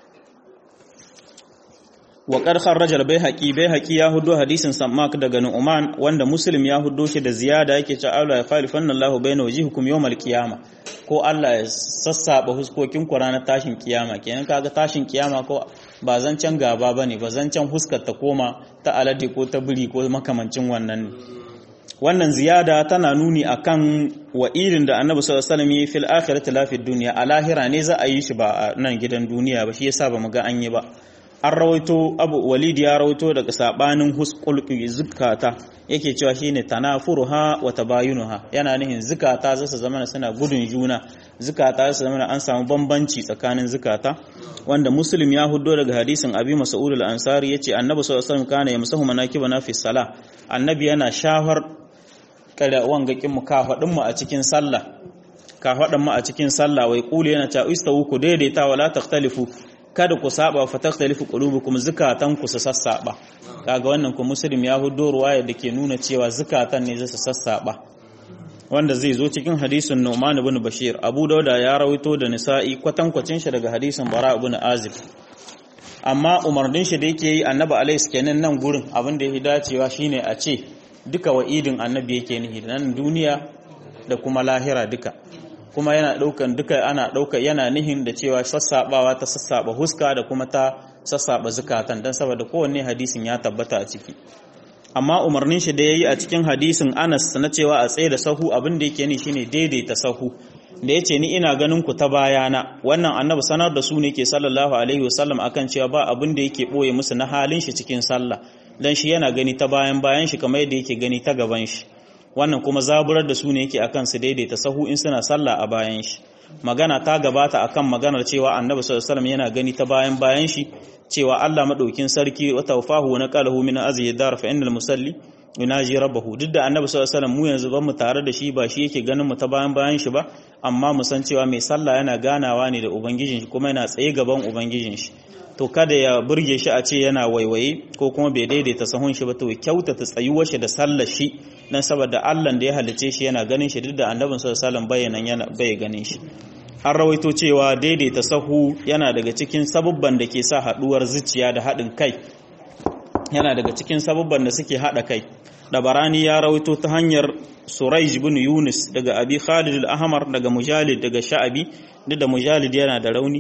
wa qad kharraja al-baihaqi baihaqi ya hudo hadisin sammak daga nu'man wanda muslim ya hudo shi da ziyada yake cewa Allah ya khalifanna Allahu baina wujuhikum yawmal qiyama ko Allah ya sassaba huskokin ku ranar tashin kiyama kenan kaga tashin kiyama ko ba zancen gaba bane ba zancen huskar ta koma ta alade ko ta biri ko makamancin wannan ne wannan ziyada tana nuni akan wa'idin da Annabi sallallahu alaihi wasallam yi fil akhirati la fid dunya a lahira ne za a yi shi ba a nan gidan duniya ba shi yasa ba mu ga an yi ba an rawaito abu walid ya rawaito daga sabanin husqul zukata yake cewa shine tanafuruha wa tabayunuha yana nihin zukata za su zama suna gudun juna zukata za su zama an samu bambanci tsakanin zukata wanda muslim ya huddo daga hadisin abi mas'ud al-ansari yace annabi sallallahu alaihi wasallam kana yamsahu manakibana fi salah annabi yana shafar kada wangakin mu kafadin mu a cikin sallah kafadin mu a cikin sallah wai kuli yana ta istawu ku daidaita wala takhtalifu kada ku saba fa takhtalifu qulubukum zukatan ku su sassaba kaga wannan ku muslim ya hudo ruwaya dake nuna cewa zukatan ne zai sassaba wanda zai zo cikin hadisin Nu'man ibn Bashir Abu Dauda ya rawaito da Nisa'i kwatankwacin shi daga hadisin Bara ibn Azib amma umarnin shi da yake yi Annabi alaihi kenan nan gurin abin da yake dacewa shine a ce duka wa'idin Annabi yake nihi nan duniya da kuma lahira duka kuma yana daukan duka ana dauka yana nihin da cewa sassabawa ta sassaba huska da kuma ta sassaba zukatan dan saboda kowanne hadisin ya tabbata a ciki amma umarnin shi da yayi a cikin hadisin Anas na cewa a tsaye da sahu abin da yake ni shine daidaita sahu da yace ni ina ganin ku ta bayana wannan annabi sanar da su ne ke sallallahu alaihi wasallam akan cewa ba abin da yake boye musu na halin shi cikin sallah dan shi yana gani ta bayan bayan shi kamar yadda yake gani ta gaban shi wannan kuma zaburar da su ne yake akan su daidaita sahu in suna sallah a bayan shi magana ta gabata akan maganar cewa annabi sallallahu alaihi wasallam yana gani ta bayan bayan shi cewa Allah madaukin sarki wa tawfahu wa naqalahu min azyi dar fa innal musalli yunaji rabbahu duk da annabi sallallahu alaihi wasallam mu yanzu ban mu tare da shi ba shi yake ganin mu ta bayan bayan shi ba amma mu san cewa mai sallah yana ganawa ne da ubangijin shi kuma yana tsaye gaban ubangijin shi to kada ya burge shi a ce yana waiwaye ko kuma bai daidaita sahun shi ba to kyautata tsayuwar shi da sallar shi dan saboda Allah da ya halice shi yana ganin shi duk da annabin sallallahu alaihi wasallam bayanan yana bai ganin shi an rawaito cewa daidaita sahu yana daga cikin sabubban da ke sa haduwar zuciya da haɗin kai yana daga cikin sabubban da suke haɗa kai dabarani ya rawaito ta hanyar suraij bin yunus daga abi khalid al-ahmar daga mujalid daga sha'abi duk da mujalid yana da rauni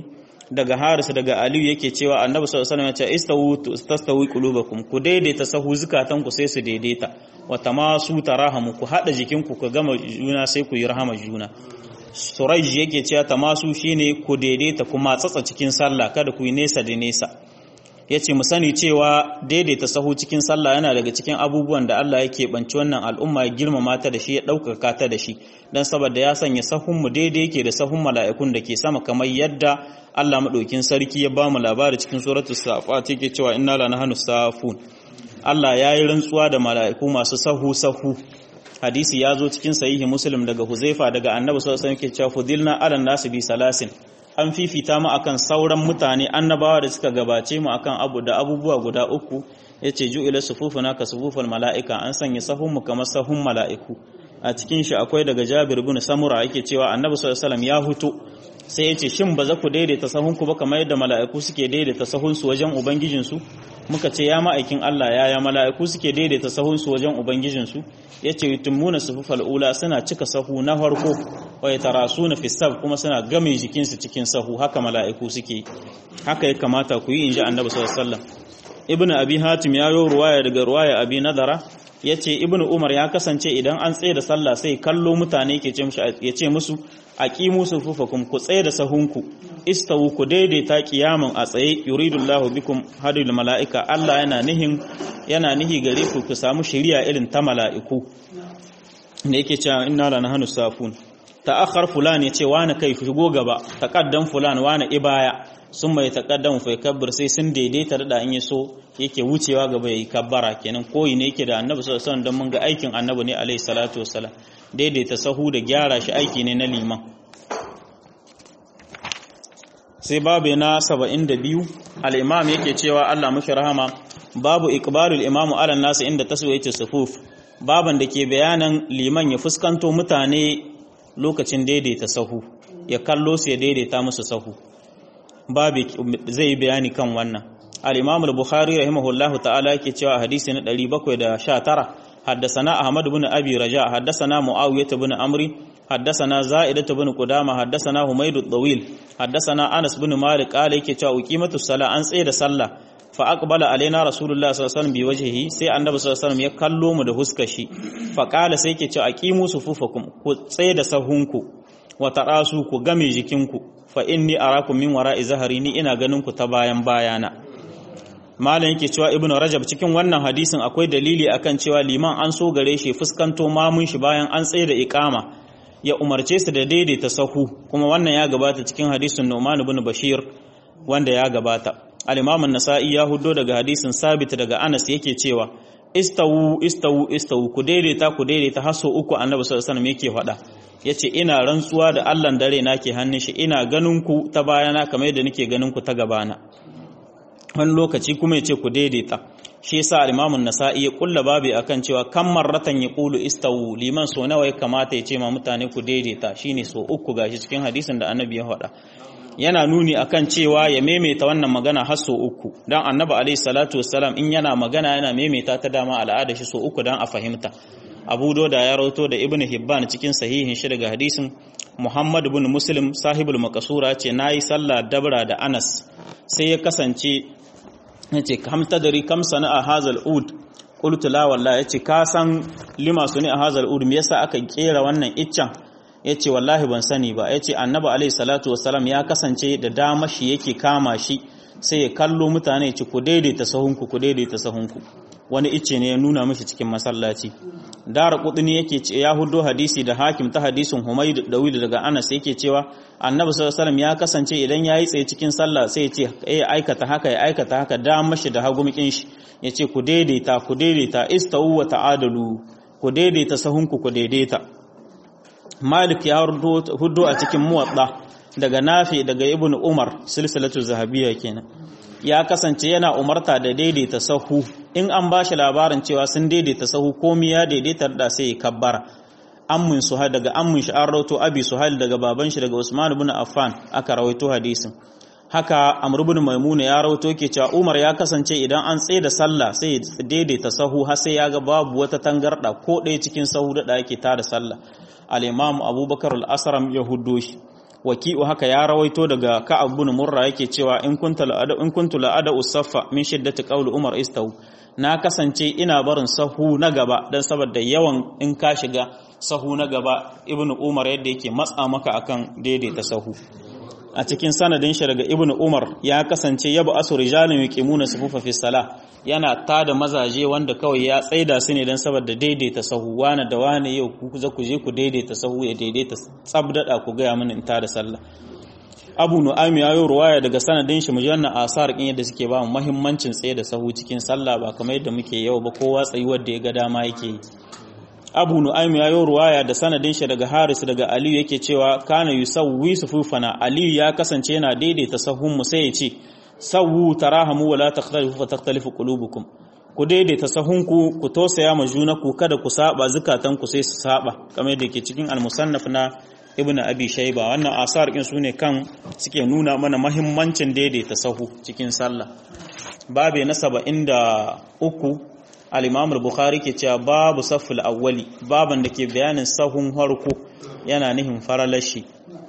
daga Haris daga Aliyu yake cewa Annabi sallallahu alaihi wasallam ya ce istawu tastawi qulubakum ku daidaita sahu zukatan ku sai su daidaita wa tamasu tarahamu ku hada jikin ku ku gama juna sai ku yi rahama juna Suraj yake cewa tamasu shine ku daidaita kuma tsatsa cikin sallah kada ku yi nesa da nesa yace mu sani cewa daidaita sahu cikin sallah yana daga cikin abubuwan da Allah yake banci wannan al'umma ya girmama ta da shi ya ɗaukaka ta da shi dan saboda ya sanya sahun mu daidai yake da sahun mala'ikun da ke sama kamar yadda Allah madaukin sarki ya ba mu labari cikin suratul safat yake cewa inna la nahnu safun Allah ya yi rantsuwa da mala'iku masu sahu sahu hadisi ya zo cikin sahihi muslim daga huzaifa daga annabi sallallahu alaihi wasallam yake cewa fudilna ala nasu bi salasin an fifita mu akan sauran mutane annabawa da suka gabace mu akan abu da abubuwa guda uku yace ju'ila sufufuna ka sufufal mala'ika an sanya sahun mu kamar sahun mala'iku a cikin shi akwai daga Jabir ibn Samura yake cewa Annabi sallallahu alaihi wasallam ya huto sai yace shin ba za ku daidaita sahun ku ba kamar yadda mala'iku suke daidaita sahun su wajen ubangijin su muka ce ya ma'aikin Allah ya ya mala'iku suke daidaita sahun su wajen ubangijin su yace yutummuna sufufal ula suna cika sahu na farko wa yatarasuna fi sab kuma suna game jikin su cikin sahu haka mala'iku suke haka ya kamata ku yi inji Annabi sallallahu alaihi wasallam ibnu abi hatim ya yo ruwaya daga ruwaya abi nadara yace ibnu umar ya kasance idan an tsaye da sallah sai kallo mutane ke ce musu yace musu aqimu sufufakum ku tsaye da sahunku istawu ku daidaita qiyaman a tsaye yuridullahu bikum hadil malaika Allah yana nihin yana nihi gare ku ku samu shari'a irin ta mala'iku ne yake cewa inna la nahnu safun ta'akhkhar fulan yace wani kai shigo gaba taqaddam fulan wani ibaya sun mai taƙaddamu fa kabbir sai sun daidaita da in so yake wucewa gaba yayi kabbara kenan koyi ne yake da annabi sallallahu alaihi wasallam don mun ga aikin annabi ne alaihi salatu wassalam daidaita sahu da gyara shi aiki ne na liman sai babu na 72 al-imam yake cewa Allah mushi rahama babu iqbalul imamu ala nasu inda taswiyatu sufuf baban da ke bayanan liman ya fuskanto mutane lokacin daidaita sahu ya kallo su ya daidaita musu sahu babu zai bayani kan wannan al-imam al-bukhari rahimahullahu ta'ala yake cewa hadisi na 719 haddathana ahmad ibn abi raja haddathana muawiyah ibn amri haddathana za'idah ibn qudama haddathana humayd ad-dawil haddathana anas ibn malik qala yake cewa uqimatu sala an tsaye da sallah fa aqbala alaina rasulullah sallallahu alaihi wasallam bi wajhihi sai annabi sallallahu alaihi wasallam ya kallo mu da huskar shi fa qala sai yake cewa aqimu sufufakum ku tsaye da sahunku wa tarasu ku game jikinku fa inni arakum min wara'i zahari ni ina ganin ku ta bayan bayana malam yake cewa ibnu rajab cikin wannan hadisin akwai dalili akan cewa liman an so gare shi fuskanto mamun shi bayan an tsaye da iqama ya umarce su da daidaita sahu kuma wannan ya gabata cikin hadisin Nu'man ibn Bashir wanda ya gabata al-Imam an-Nasa'i ya huddo daga hadisin Sabit daga Anas yake cewa istawu istawu istawu ku daidaita ku daidaita haso uku Annabi sallallahu alaihi wasallam yake faɗa yace ina rantsuwa da Allah dare nake hannun shi ina ganin ku ta bayana kamar yadda nake ganin ku ta gabana wani lokaci kuma yace ku daidaita shi yasa al-Imam an-Nasa'i ya kulla babi akan cewa kan marratan ya qulu istawu liman so nawa ya kamata ya ce ma mutane ku daidaita shine so uku gashi cikin hadisin da Annabi ya faɗa yana nuni akan cewa ya maimaita wannan magana har so uku dan Annabi alaihi salatu wassalam in yana magana yana maimaita ta dama al'ada shi so uku dan a fahimta Abu Doda ya rawato da Ibn Hibban cikin sahihin shi daga hadisin Muhammad ibn Muslim sahibul maqsura ce nayi sallah dabra da Anas sai ya kasance yace kam tadri kam sana'a hazal ud qultu la wallahi yace ka san lima suni a hazal ud me yasa aka kera wannan iccen yace wallahi ban sani ba yace annabi alaihi salatu wassalam ya kasance da dama shi yake kama shi sai ya kallo mutane ci ku daidaita sahunku ku daidaita sahunku wani icce ne ya nuna mishi cikin masallaci dara kudini yake ce ya hudo hadisi da hakim ta hadisin humayd dawid daga anas yake cewa annabi sallallahu alaihi ya kasance idan yayi tsaye cikin sallah sai ya ce ya aikata haka ya aikata haka da mashi da hagumikin shi yace ku daidaita ku daidaita istawu wa ta'adalu ku daidaita sahunku ku daidaita malik ya hudo a cikin muwadda daga nafi daga ibn umar silsilatu zahabiyya kenan ya kasance yana umarta da daidaita sahu in an ba shi labarin cewa sun daidaita sahu komi ya daidaita da sai kabbara ammin suhail daga ammin shi an rawaito abi suhail daga baban shi daga usman ibn affan aka rawaito hadisin haka amr ibn maimuna ya rawaito ke cewa umar ya kasance idan an tsaye da sallah sai ya daidaita sahu har sai ya ga babu wata tangarda ko ɗaya cikin sahu da yake tada sallah al-imam abubakar al-asram ya huddo shi waki'u haka ya rawaito daga ka'ab bin murra yake cewa in kunta la'ada in kuntu la'ada usaffa min shiddati qawli umar istaw na kasance ina barin sahu na gaba dan saboda yawan in ka shiga sahu na gaba ibnu umar yadda yake matsa maka akan daidaita sahu a cikin sanadin shi daga ibnu umar ya kasance yabu asu rijalun yuqimuna sufufa fi salah yana tada mazaje wanda kawai ya tsaida su ne dan saboda daidaita sahu wani da wani yau ku za ku je ku daidaita sahu ya daidaita tsabdada ku ga mini in tada sallah abu nu'aym ya yi ruwaya daga sanadin shi mujanna asar kin yadda suke ba mu muhimmancin tsaye da sahu cikin sallah ba kamar yadda muke yau ba kowa tsayuwar da ya ga dama yake yi abu nu'aym ya yi ruwaya da sanadin shi daga haris daga aliyu yake cewa kana yusawwi sufufana aliyu ya kasance yana daidaita sahun mu sai ya ce sawu tarahamu wala takhtalifu fa takhtalifu qulubukum ku daidaita sahunku ku tosaya ma junaku kada ku saba zukatan ku sai su saba kamar yadda ke cikin al-musannaf na ibnu abi shayba wannan asar din sune kan suke nuna mana muhimmancin daidaita sahu cikin sallah babe na 73 al-imam al-bukhari ke cewa babu saful awwali baban da ke bayanin sahun harko yana nihin faralashi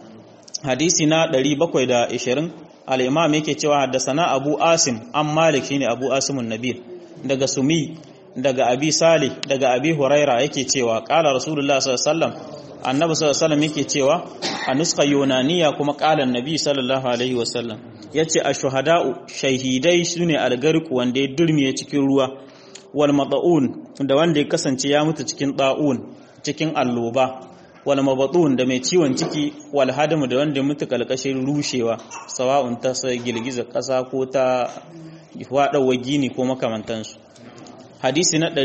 hadisi na 720 al-imam yake cewa haddasana abu asim an malik shine abu asimun nabil daga sumi daga abi salih daga abi huraira yake cewa qala rasulullah sallallahu alaihi wasallam annabi sallallahu alaihi wasallam yake cewa a nuska yunaniya kuma qala annabi sallallahu alaihi wasallam yace ashuhada'u shahidai sune algarku wanda ya durmiye cikin ruwa wal mata'un da wanda ya kasance ya mutu cikin da'un cikin alloba wal mabatun da mai ciwon ciki wal hadamu da wanda ya mutu kalkashin rushewa sawa'un ta sai girgiza kasa ko ta fadawa gini ko makamantansu hadisi na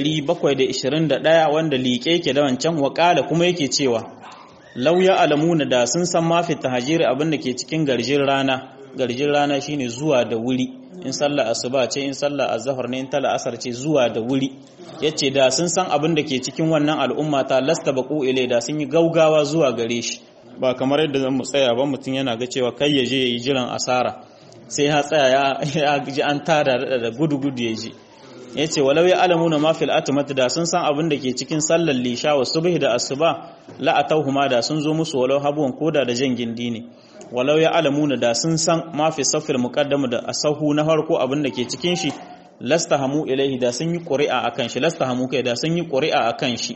721 wanda liƙe yake da wancan waƙala kuma yake cewa lauya alamuna da sun san mafi tahajiri abin da ke cikin garjin rana garjin rana shine zuwa da wuri in sallah asuba ce in sallah azhar ne in tala asar ce zuwa da wuri yace da sun san abin da ke cikin wannan al'umma ta lasta baqu ile da sun yi gaugawa zuwa gare shi ba kamar yadda zan mu tsaya ba mutum yana ga cewa kai ya je yayi jiran asara sai ya tsaya ya ji an tada da gudu gudu ya ji yace walau ya alamuna ma fil atmat da sun san abin da ke cikin sallar lisha wa subhi da asuba la atawhuma da sun zo musu walau habuwan koda da jan gindi ne walau ya alamuna da sun san ma fi safil muqaddamu da asahu na farko abin da ke cikin shi lastahamu ilaihi da sun yi ƙuri'a akan shi lastahamu kai da sun yi ƙuri'a akan shi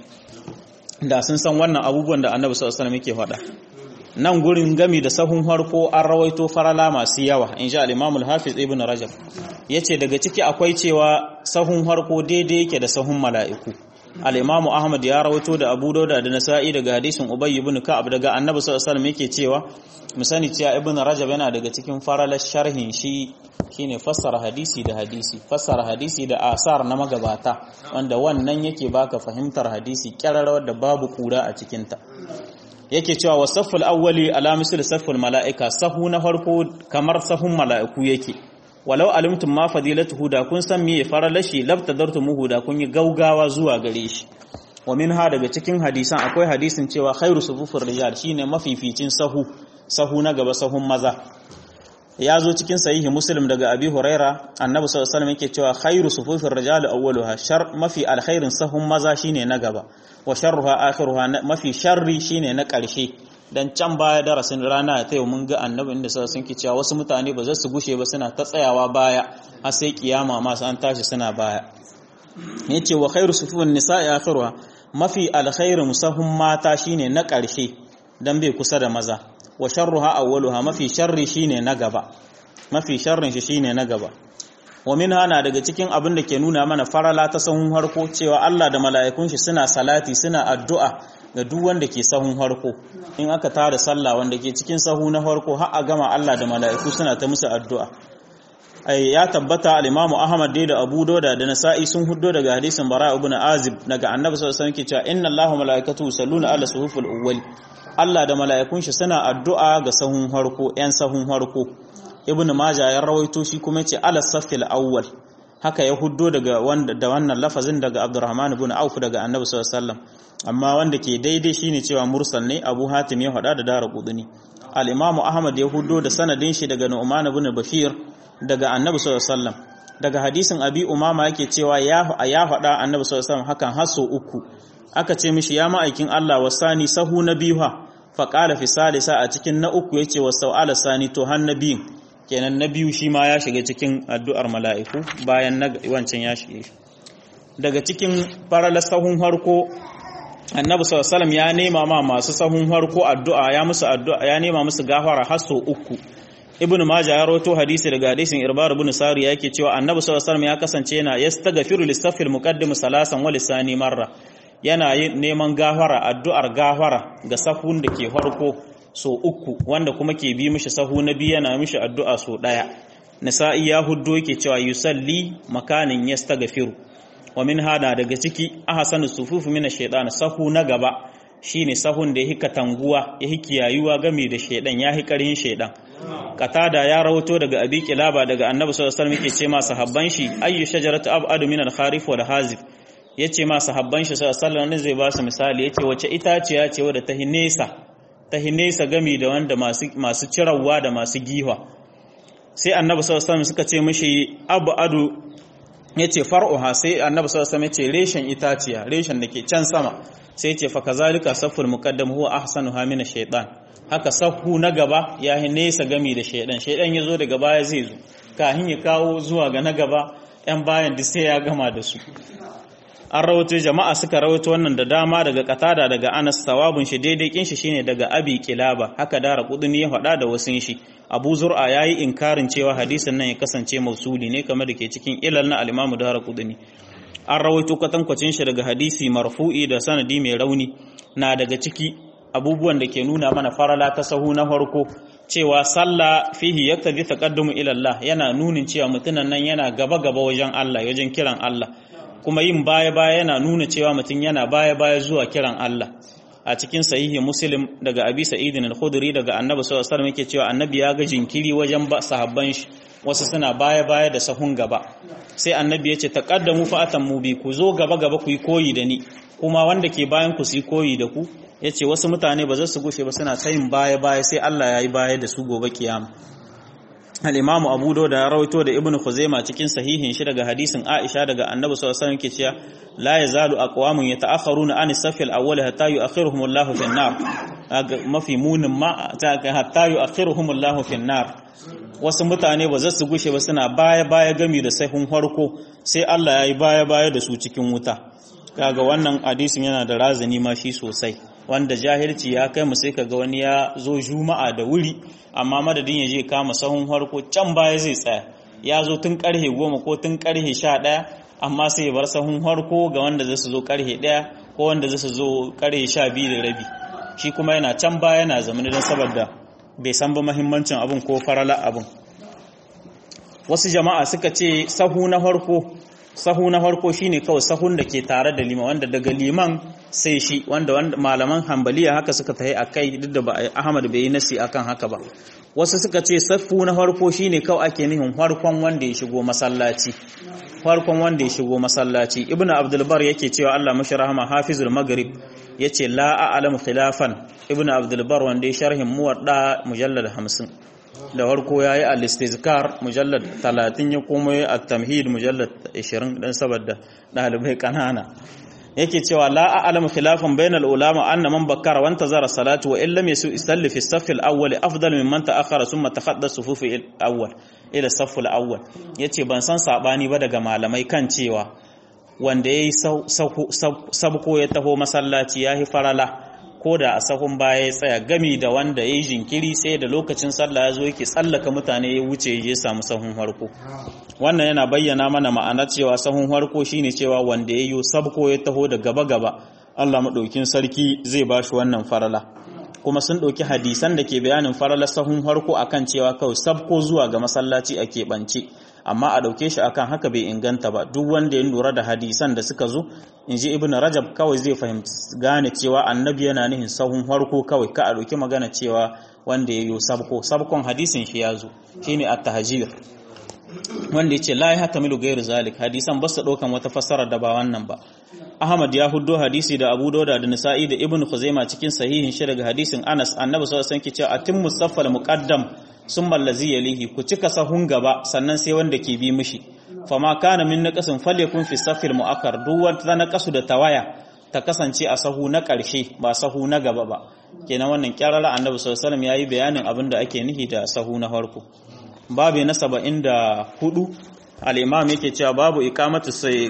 da sun san wannan abubuwan da Annabi sallallahu alaihi wasallam yake faɗa nan gurin gami da sahun harko an rawaito farala masu yawa in sha al-Imam al-Hafiz Ibn Rajab yace daga ciki akwai cewa sahun harko daidai yake da sahun mala'iku al-Imam Ahmad ya rawaito da Abu Dawud da Nasa'i daga hadisin Ubay ibn Ka'ab daga Annabi sallallahu alaihi wasallam yake cewa mu sani cewa Ibn Rajab yana daga cikin faralar sharhin shi shine fassara hadisi da hadisi fassara hadisi da asar na magabata wanda wannan yake baka fahimtar hadisi kyararrawar da babu kura a cikinta yake cewa wasafful awwali ala misl safful mala'ika sahu na farko kamar sahun mala'iku yake walau alimtum ma fadilatuhu da kun san me faralashi labtadartumuhu da kun yi gaugawa zuwa gare shi wa minha daga cikin hadisan akwai hadisin cewa khairu sufufur rijal shine mafificin sahu sahu na gaba sahun maza ya zo cikin sahihi muslim daga abi huraira annabi sallallahu alaihi wasallam yake cewa khairu sufufir rijal awwaluha shar mafi alkhairin sahun maza shine na gaba wa sharruha akhiruha mafi sharri shine na karshe dan can baya darasin rana ta yau mun ga annabi inda sai sun cewa wasu mutane ba za su gushe ba suna ta tsayawa baya har sai kiyama ma an tashi suna baya yace wa khairu sufufin nisa'i akhiruha mafi alkhairin sahun mata shine na karshe dan bai kusa da maza wa sharruha awwaluha mafi sharri shine na gaba mafi sharrin shi shine na gaba wa minha na daga cikin abin da ke nuna mana farala ta sahun harko cewa Allah da mala'ikun shi suna salati suna addu'a ga duk wanda ke sahun harko in aka tada sallah wanda ke cikin sahu na harko har a gama Allah da mala'iku suna ta musu addu'a ai ya tabbata al-Imam Ahmad dai da Abu Dawud da Nasa'i sun huddo daga hadisin Bara ibn Azib daga Annabi sallallahu alaihi wasallam ke cewa inna Allahu malaikatahu yusalluna ala suhufil awwal Allah da mala'ikun shi suna addu'a ga sahun harko ‘yan sahun harko, Ibn Maja ya rawaito shi kuma ce ala safil awwal haka ya huddo daga wanda da wannan lafazin daga Abdurrahman ibn Auf daga Annabi sallallahu alaihi wasallam amma wanda ke daidai shine cewa mursal ne Abu Hatim ya faɗa da Dara Qudni al-Imam Ahmad ya huddo da sanadin shi daga Nu'man ibn Bashir daga Annabi sallallahu alaihi wasallam daga hadisin Abi Umama yake cewa ya ya faɗa Annabi sallallahu alaihi wasallam hakan haso uku aka ce mishi ya ma'aikin Allah wasani sahu na biyu ha faƙala fi salisa a cikin na uku yace wa sau'ala sani to har na biyun kenan na biyu shi ma ya shiga cikin addu'ar mala'iku bayan na wancan ya shige shi daga cikin faralar sahun harko annabi sallallahu ya nema ma masu sahun harko addu'a ya musu addu'a ya nema musu gafara har sau uku ibnu majah ya rawato hadisi daga hadisin irbar ibn sari yake cewa annabi sallallahu alaihi ya kasance yana yastaghfiru lis-safil muqaddim salasan wa lisani marra yana neman gafara addu'ar gafara ga sahun da ke farko so uku wanda kuma ke bi mishi sahu na biyu yana mishi addu'a so daya nisa'i ya huddo yake cewa yusalli makanin yastaghfiru wa min hada daga ciki ahsanu sufufu min ash-shaytan sahu na gaba shine sahun da yake katanguwa yake kiyayuwa game da shaydan yahi karin shaydan katada ya rawato daga abi kilaba daga annabi sallallahu alaihi wasallam yake ce ma sahabban shi ayyu shajaratu abadu min al-kharif wal hazif yace ma sahabban shi sallallahu alaihi wasallam zai ba su misali yace wace itaciya ce wadda ta hinesa ta hinesa gami da wanda masu masu cirawa da masu giwa sai annabi sallallahu alaihi wasallam suka ce mishi abadu yace far'uha sai annabi sallallahu alaihi wasallam yace reshen itaciya reshen dake can sama sai yace fa kazalika saful muqaddam huwa ahsanuha min ash-shaytan haka sahu na gaba ya yi nesa gami da shaidan shaidan ya zo daga baya zai zo kahin ya kawo zuwa ga na gaba yan bayan duk sai ya gama da su an rawato jama'a suka rawato wannan da dama daga katada daga anas sawabun shi daidai kin shi shine daga abi kilaba haka dara kuduni ya faɗa da wasun shi abu zur'a yayi inkarin cewa hadisin nan ya kasance mausuli ne kamar da ke cikin ilal na al-imamu dara kuduni an rawaito katankwacin shi daga hadisi marfu'i da sanadi mai rauni na daga ciki abubuwan da ke nuna mana farala ta sahu na farko cewa sallah fihi yaktabi taqaddumu ila Allah yana nunin cewa mutunan nan yana gaba gaba wajen Allah wajen kiran Allah kuma yin baya baya yana nuna cewa mutum yana baya baya zuwa kiran Allah a cikin sahihi muslim daga abi sa'id al-khudri daga annabi sallallahu alaihi wasallam yake cewa annabi ya ga jinkiri wajen sahabban shi wasu suna baya baya da sahun gaba sai annabi ya ce taqaddamu fa atammu bi ku zo gaba gaba ku yi koyi da ni kuma wanda ke bayan ku su yi koyi da ku ya ce wasu mutane ba za su gushe ba suna tayin baya-baya sai Allah ya yi baya da su gobe kiyama al'imamu abu da ya rawaito da ibn khuzaima cikin sahihin shi daga hadisin aisha daga annabi sallallahu alaihi ke cewa la yazalu aqwamun yata'akharuna an as-saff al-awwal hatta yu'akhiruhum Allahu fi an-nar mafi munin ma hatta yu'akhiruhum Allahu fi an-nar wasu mutane ba za su gushe ba suna baya-baya gami da sahun farko sai Allah ya yi baya-baya da su cikin wuta kaga wannan hadisin yana da razani ma shi sosai wanda jahilci ya kai mu sai kaga wani ya zo juma'a da wuri amma madadin ya je kama sahun harko can baya zai tsaya ya zo tun karhe goma ko tun karhe sha ɗaya amma sai ya bar sahun harko ga wanda zai su zo karhe ɗaya ko wanda zai su zo karhe sha biyu da rabi shi kuma yana can baya yana zamani don saboda bai san ba mahimmancin abin ko farala abin wasu jama'a suka ce sahu na harko sahu na farko shine kawai sahun da ke tare da liman wanda daga liman sai shi wanda malaman hambaliya haka suka tahi akai duk da Ahmad bai yi nasi akan haka ba wasu suka ce safu na farko shine kawai ake nihin farkon wanda ya shigo masallaci farkon wanda ya shigo masallaci ibnu abdul bar yake cewa Allah mashi rahama hafizul maghrib yace la a'lamu khilafan ibnu abdul bar wanda ya sharhin muwadda mujallad 50 da farko ya yi al-istizkar mujallad 30 ya kuma yi at-tamhid mujallad 20 dan saboda dalibai kanana yake cewa la a'lamu khilafan bainal ulama anna man bakkara wa intazara salatu wa illam yasu isalli fi as-saff al-awwal afdal mimman ta'akhkhara thumma takhadda sufuf al-awwal ila as-saff al-awwal yace ban san sabani ba daga malamai kan cewa wanda yayi sabko ya taho masallaci yahi farala ko da a sahun baya ya tsaya gami da wanda ya yi jinkiri sai da lokacin sallah ya zo yake tsallaka mutane ya wuce ya samu sahun harko wannan yana bayyana mana ma'ana cewa sahun harko shine cewa wanda ya yi sabko ya taho da gaba gaba Allah maɗaukin sarki zai ba shi wannan farala kuma sun ɗauki hadisan da ke bayanin farala sahun harko akan cewa kawai sabko zuwa ga masallaci a keɓance amma a ɗauke shi akan haka bai inganta ba duk wanda ya lura da hadisan da suka zo in ji ibn rajab kawai zai fahimci gane cewa annabi yana nihin sahun harko kawai ka a ɗauki magana cewa wanda ya yi sabko sabkon hadisin shi ya zo shine at-tahjir wanda ya ce la ya hatamilu gairu zalik hadisan ba su ɗaukan wata fassara da ba wannan ba Ahmad ya huddo hadisi da Abu Dawud da Nisa'i da Ibn Khuzaimah cikin sahihin shi daga hadisin Anas Annabi sallallahu alaihi wasallam ke cewa atimmu saffal muqaddam summa allazi yalihi ku cika sahun gaba sannan sai wanda ke bi mishi fama kana min naqasin falyakun fi saffil muakkar duk wanda naqasu da tawaya ta kasance a sahu na ƙarshe ba sahu na gaba ba kenan wannan kyarara annabi sallallahu alaihi yayi bayanin abin da ake nihi da sahu na farko babu na 74 al-imam yake cewa babu iqamatu sai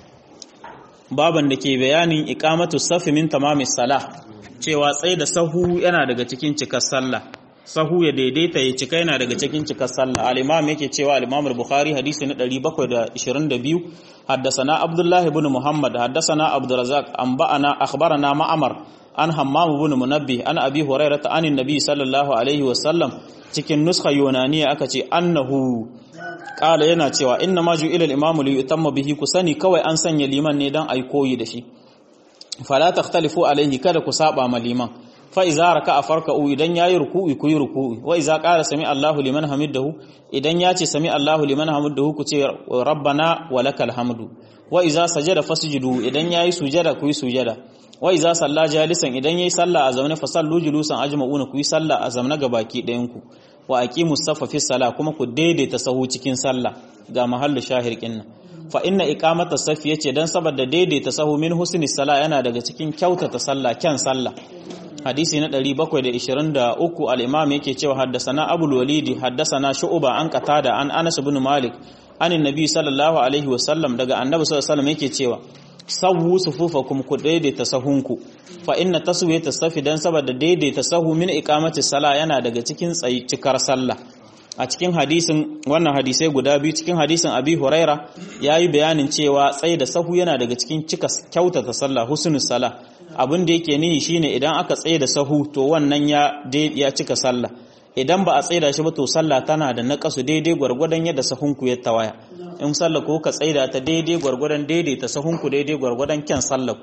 baban da ke bayanin iqamatu safi min tamamis salah cewa tsaye da sahu yana daga cikin cikar sallah sahu ya daidaita ya cika yana daga cikin cikar sallah al-imam yake cewa al-imam al-bukhari hadisi na 722 haddathana abdullah ibn muhammad haddathana abdurrazzaq anba'ana akhbarana ma'amar an hammam ibn munabbih an abi hurairah an annabi sallallahu alaihi wasallam cikin nuskha yunaniya aka ce annahu kala yana cewa inna ma ju'ila al-imamu li yutamma bihi kusani kawai an sanya liman ne dan ai koyi da shi fala takhtalifu alaihi kada ku saba ma liman fa iza raka'a farka'u idan yayi ruku'i ku yi ruku'i wa iza qala sami Allahu liman hamidahu idan ya ce sami Allahu liman hamidahu ku ce rabbana wa lakal hamdu wa iza sajada fasjudu idan yayi sujada ku yi sujada wa iza salla jalisan idan yayi sallah a zaune fa sallu julusan ajma'una ku yi sallah a zaune gabaki ɗayan ku wa aqimus safa fi salah kuma ku daidaita sahu cikin sallah ga mahallu shahir kinnan fa inna iqamata safi yace dan saboda daidaita sahu min husni salah yana daga cikin kyautata sallah kyan sallah hadisi na 723 al-imam yake cewa haddasana abul walidi haddasana shu'ba an qatada an anas ibn malik anin nabi sallallahu alaihi wasallam daga annabi sallallahu alaihi wasallam yake cewa sawu sufufakum ku daidaita sahunku fa inna taswiyata safi dan saboda daidaita sahu min iqamati sala yana daga cikin tsayi cikar sallah a cikin hadisin wannan hadisai guda biyu cikin hadisin abi huraira yayi bayanin cewa tsayi da sahu yana daga cikin cika kyautata sallah husnus sala abin da yake nihi shine idan aka tsaye da sahu to wannan ya ya cika sallah idan ba a tsaida shi ba to sallah tana da naƙasu daidai gwargwadon yadda sahunku ya tawaya in sallah ko ka tsaida ta daidai gwargwadon daidai ta sahunku daidai gwargwadon kyan sallah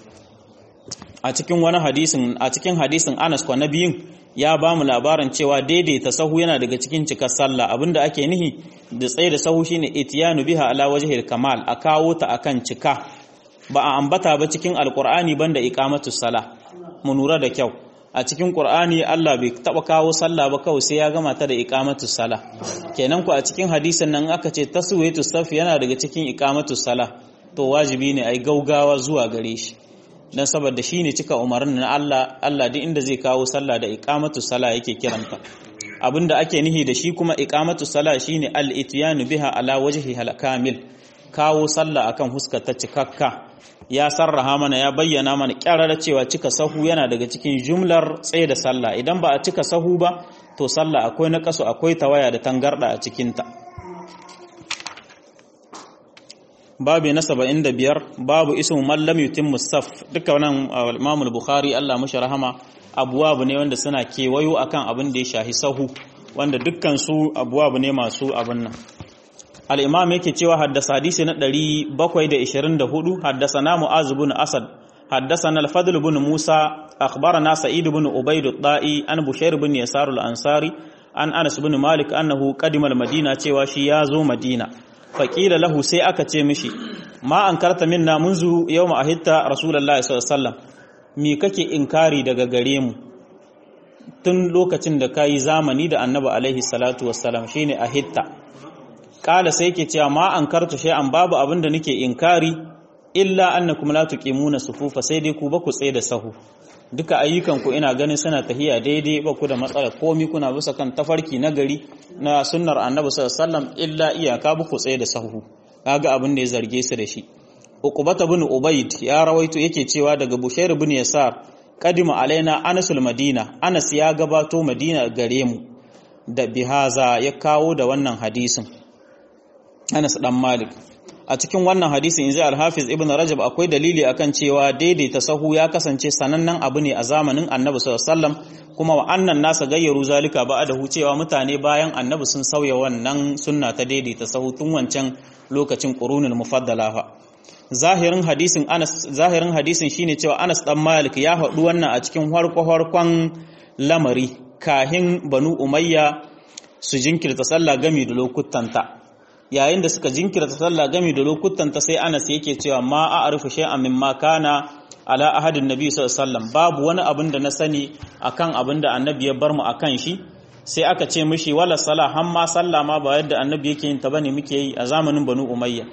a cikin wani hadisin a cikin hadisin Anas kwa biyun ya ba mu labarin cewa daidai ta sahu yana daga cikin cikar sallah abinda ake nihi da tsaida sahu shine itiyanu biha ala wajhil kamal a kawo ta akan cika ba a ambata ba cikin alqur'ani banda iqamatus sala mu nura da kyau a cikin Qur'ani Allah bai taba kawo sallah ba kawai sai ya gama ta da iqamatu sala kenan ku a cikin hadisin nan aka ce taswiyatu saf yana daga cikin iqamatu sala to wajibi ne ai gaugawa zuwa gare shi dan saboda shine cika umarnin na Allah Allah duk inda zai kawo sallah da iqamatu sala yake kiranta abinda ake nihi da shi kuma iqamatu sala shine al-ityanu biha ala wajhi hal kamil kawo sallah akan huskar ta cikakka ya sarraha mana ya bayyana mana kyarara cewa cika sahu yana daga cikin jumlar tsaye da sallah idan ba a cika sahu ba to sallah akwai na kaso akwai tawaya da tangarda a cikinta babu na saba'in da biyar babu ismu mallam yutim musaf duka wannan imamul bukhari allah mashi rahama abuwabu ne wanda suna kewayo akan abin da ya shahi sahu wanda dukkan su abuwabu ne masu abin nan الإمام يكي تشوى حدث حديث ندري بقوي دا إشرين دا هدو حدثنا معاذ بن أسد حدثنا الفضل بن موسى أخبرنا سعيد بن عبيد الطائي أن بشير بن يسار الأنصاري أن أنس بن مالك أنه قدم المدينة تشوى شيازو مدينة فقيل له سي أكا تشمشي ما أنكرت منا منذ يوم أهدت رسول الله صلى الله عليه وسلم mi kake inkari daga gare mu tun lokacin da kayi zamani da annabi alaihi salatu wassalam shine ahitta kala sai ke cewa ma an kartu an babu abin da nake inkari illa annakum la tuqimuna sufufa sai dai ku ba ku tsaye da sahu duka ayyukan ku ina ganin suna tahiya daidai ba ku da matsala komi kuna bisa kan tafarki na gari na sunnar annabi sallallahu alaihi wasallam illa iyaka ba ku tsaye da sahu kaga abin da ya zarge su da shi uqbata bin ubayd ya rawaito yake cewa daga bushair bin yasar kadima alaina anasul madina anas ya gabato madina gare mu da bihaza ya kawo da wannan hadisin Anas dan Malik a cikin wannan hadisin inji al-Hafiz Ibn Rajab akwai dalili akan cewa daidaita sahu ya kasance sanannen abu ne a zamanin Annabi sallallahu alaihi wasallam kuma wa annan nasa gayyaru zalika ba'dahu cewa mutane bayan Annabi sun sauya wannan sunna ta daidaita sahu tun wancan lokacin qurunul mufaddala fa zahirin hadisin Anas zahirin hadisin shine cewa Anas dan Malik ya haɗu wannan a cikin harko-harkon lamari kahin Banu Umayya su jinkirta sallah gami da lokutanta yayin da suka jinkirta sallah gami da lokutanta sai Anas yake cewa ma a'rifu shay'an mimma kana ala ahadin nabi sallallahu alaihi wasallam babu wani abin da na sani akan abin da annabi ya bar mu akan shi sai aka ce mishi wala sala har ma sallah ma ba yadda annabi yake yin ta bane muke yi a zamanin Banu Umayya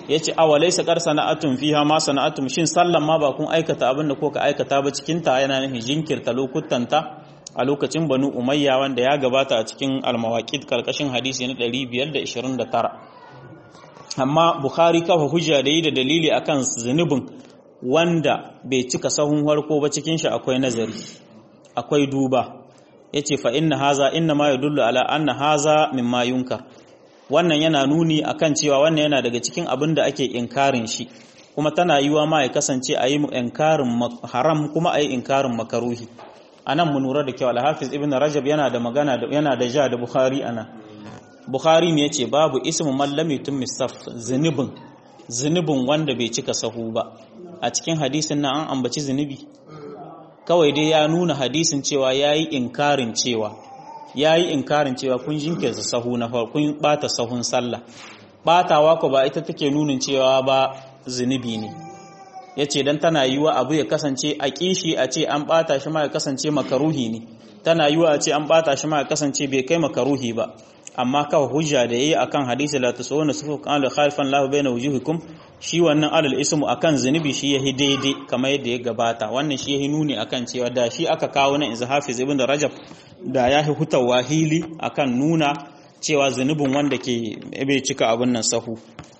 yace awalaysa qar sana'atun fiha ma sana'atum shin sallan ma ba kun aikata abin da ko ka aikata ba cikin ta yana nufin jinkirta lokutanta a lokacin banu umayya wanda ya gabata a cikin almawaqid karkashin hadisi na 529 amma bukhari kafa hujja da yi da dalili akan zunubin wanda bai cika sahun harko ba cikin shi akwai nazari akwai duba yace fa inna haza inna ma yadullu ala anna haza mimma yunkar wannan yana nuni akan cewa wannan yana daga cikin abin da ake inkarin shi kuma tana yiwa ma ya kasance a yi inkarin haram kuma a yi inkarin makaruhi a nan mu lura da kyau alhafiz ibn rajab yana da magana yana da ja da bukhari ana bukhari ne yace babu ismu man lam yutim misaf zunubin zunubin wanda bai cika sahu ba a cikin hadisin nan an ambaci zunubi kawai dai ya nuna hadisin cewa yayi inkarin cewa yayi inkarin cewa kun jinkirta sahu na farko kun bata sahun sallah batawa ko ba ita take nunin cewa ba zunubi ne ya ce don tana yiwa abu ya kasance a kishi a ce an bata shi ma ya kasance makaruhi ne tana yiwa a ce an bata shi ma ya kasance bai kai makaruhi ba amma kawai hujja da yayi akan hadisi la tusawuna sufu kan la khalifan lahu baina wujuhikum shi wannan alal ismu akan zunubi shi yahi daidai kamar yadda ya gabata wannan shi yahi nuni akan cewa da shi aka kawo nan izhafiz hafiz ibn rajab da yahi hutawa hili akan nuna cewa zunubin wanda ke bai cika abun nan sahu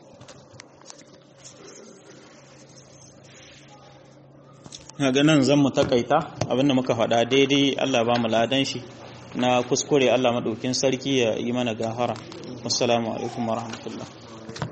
ga nan zan mu takaita abinda muka faɗa daidai Allah ba mu ladan shi na kuskure Allah maɗaukin sarki ya yi mana gafara assalamu alaikum wa rahmatullah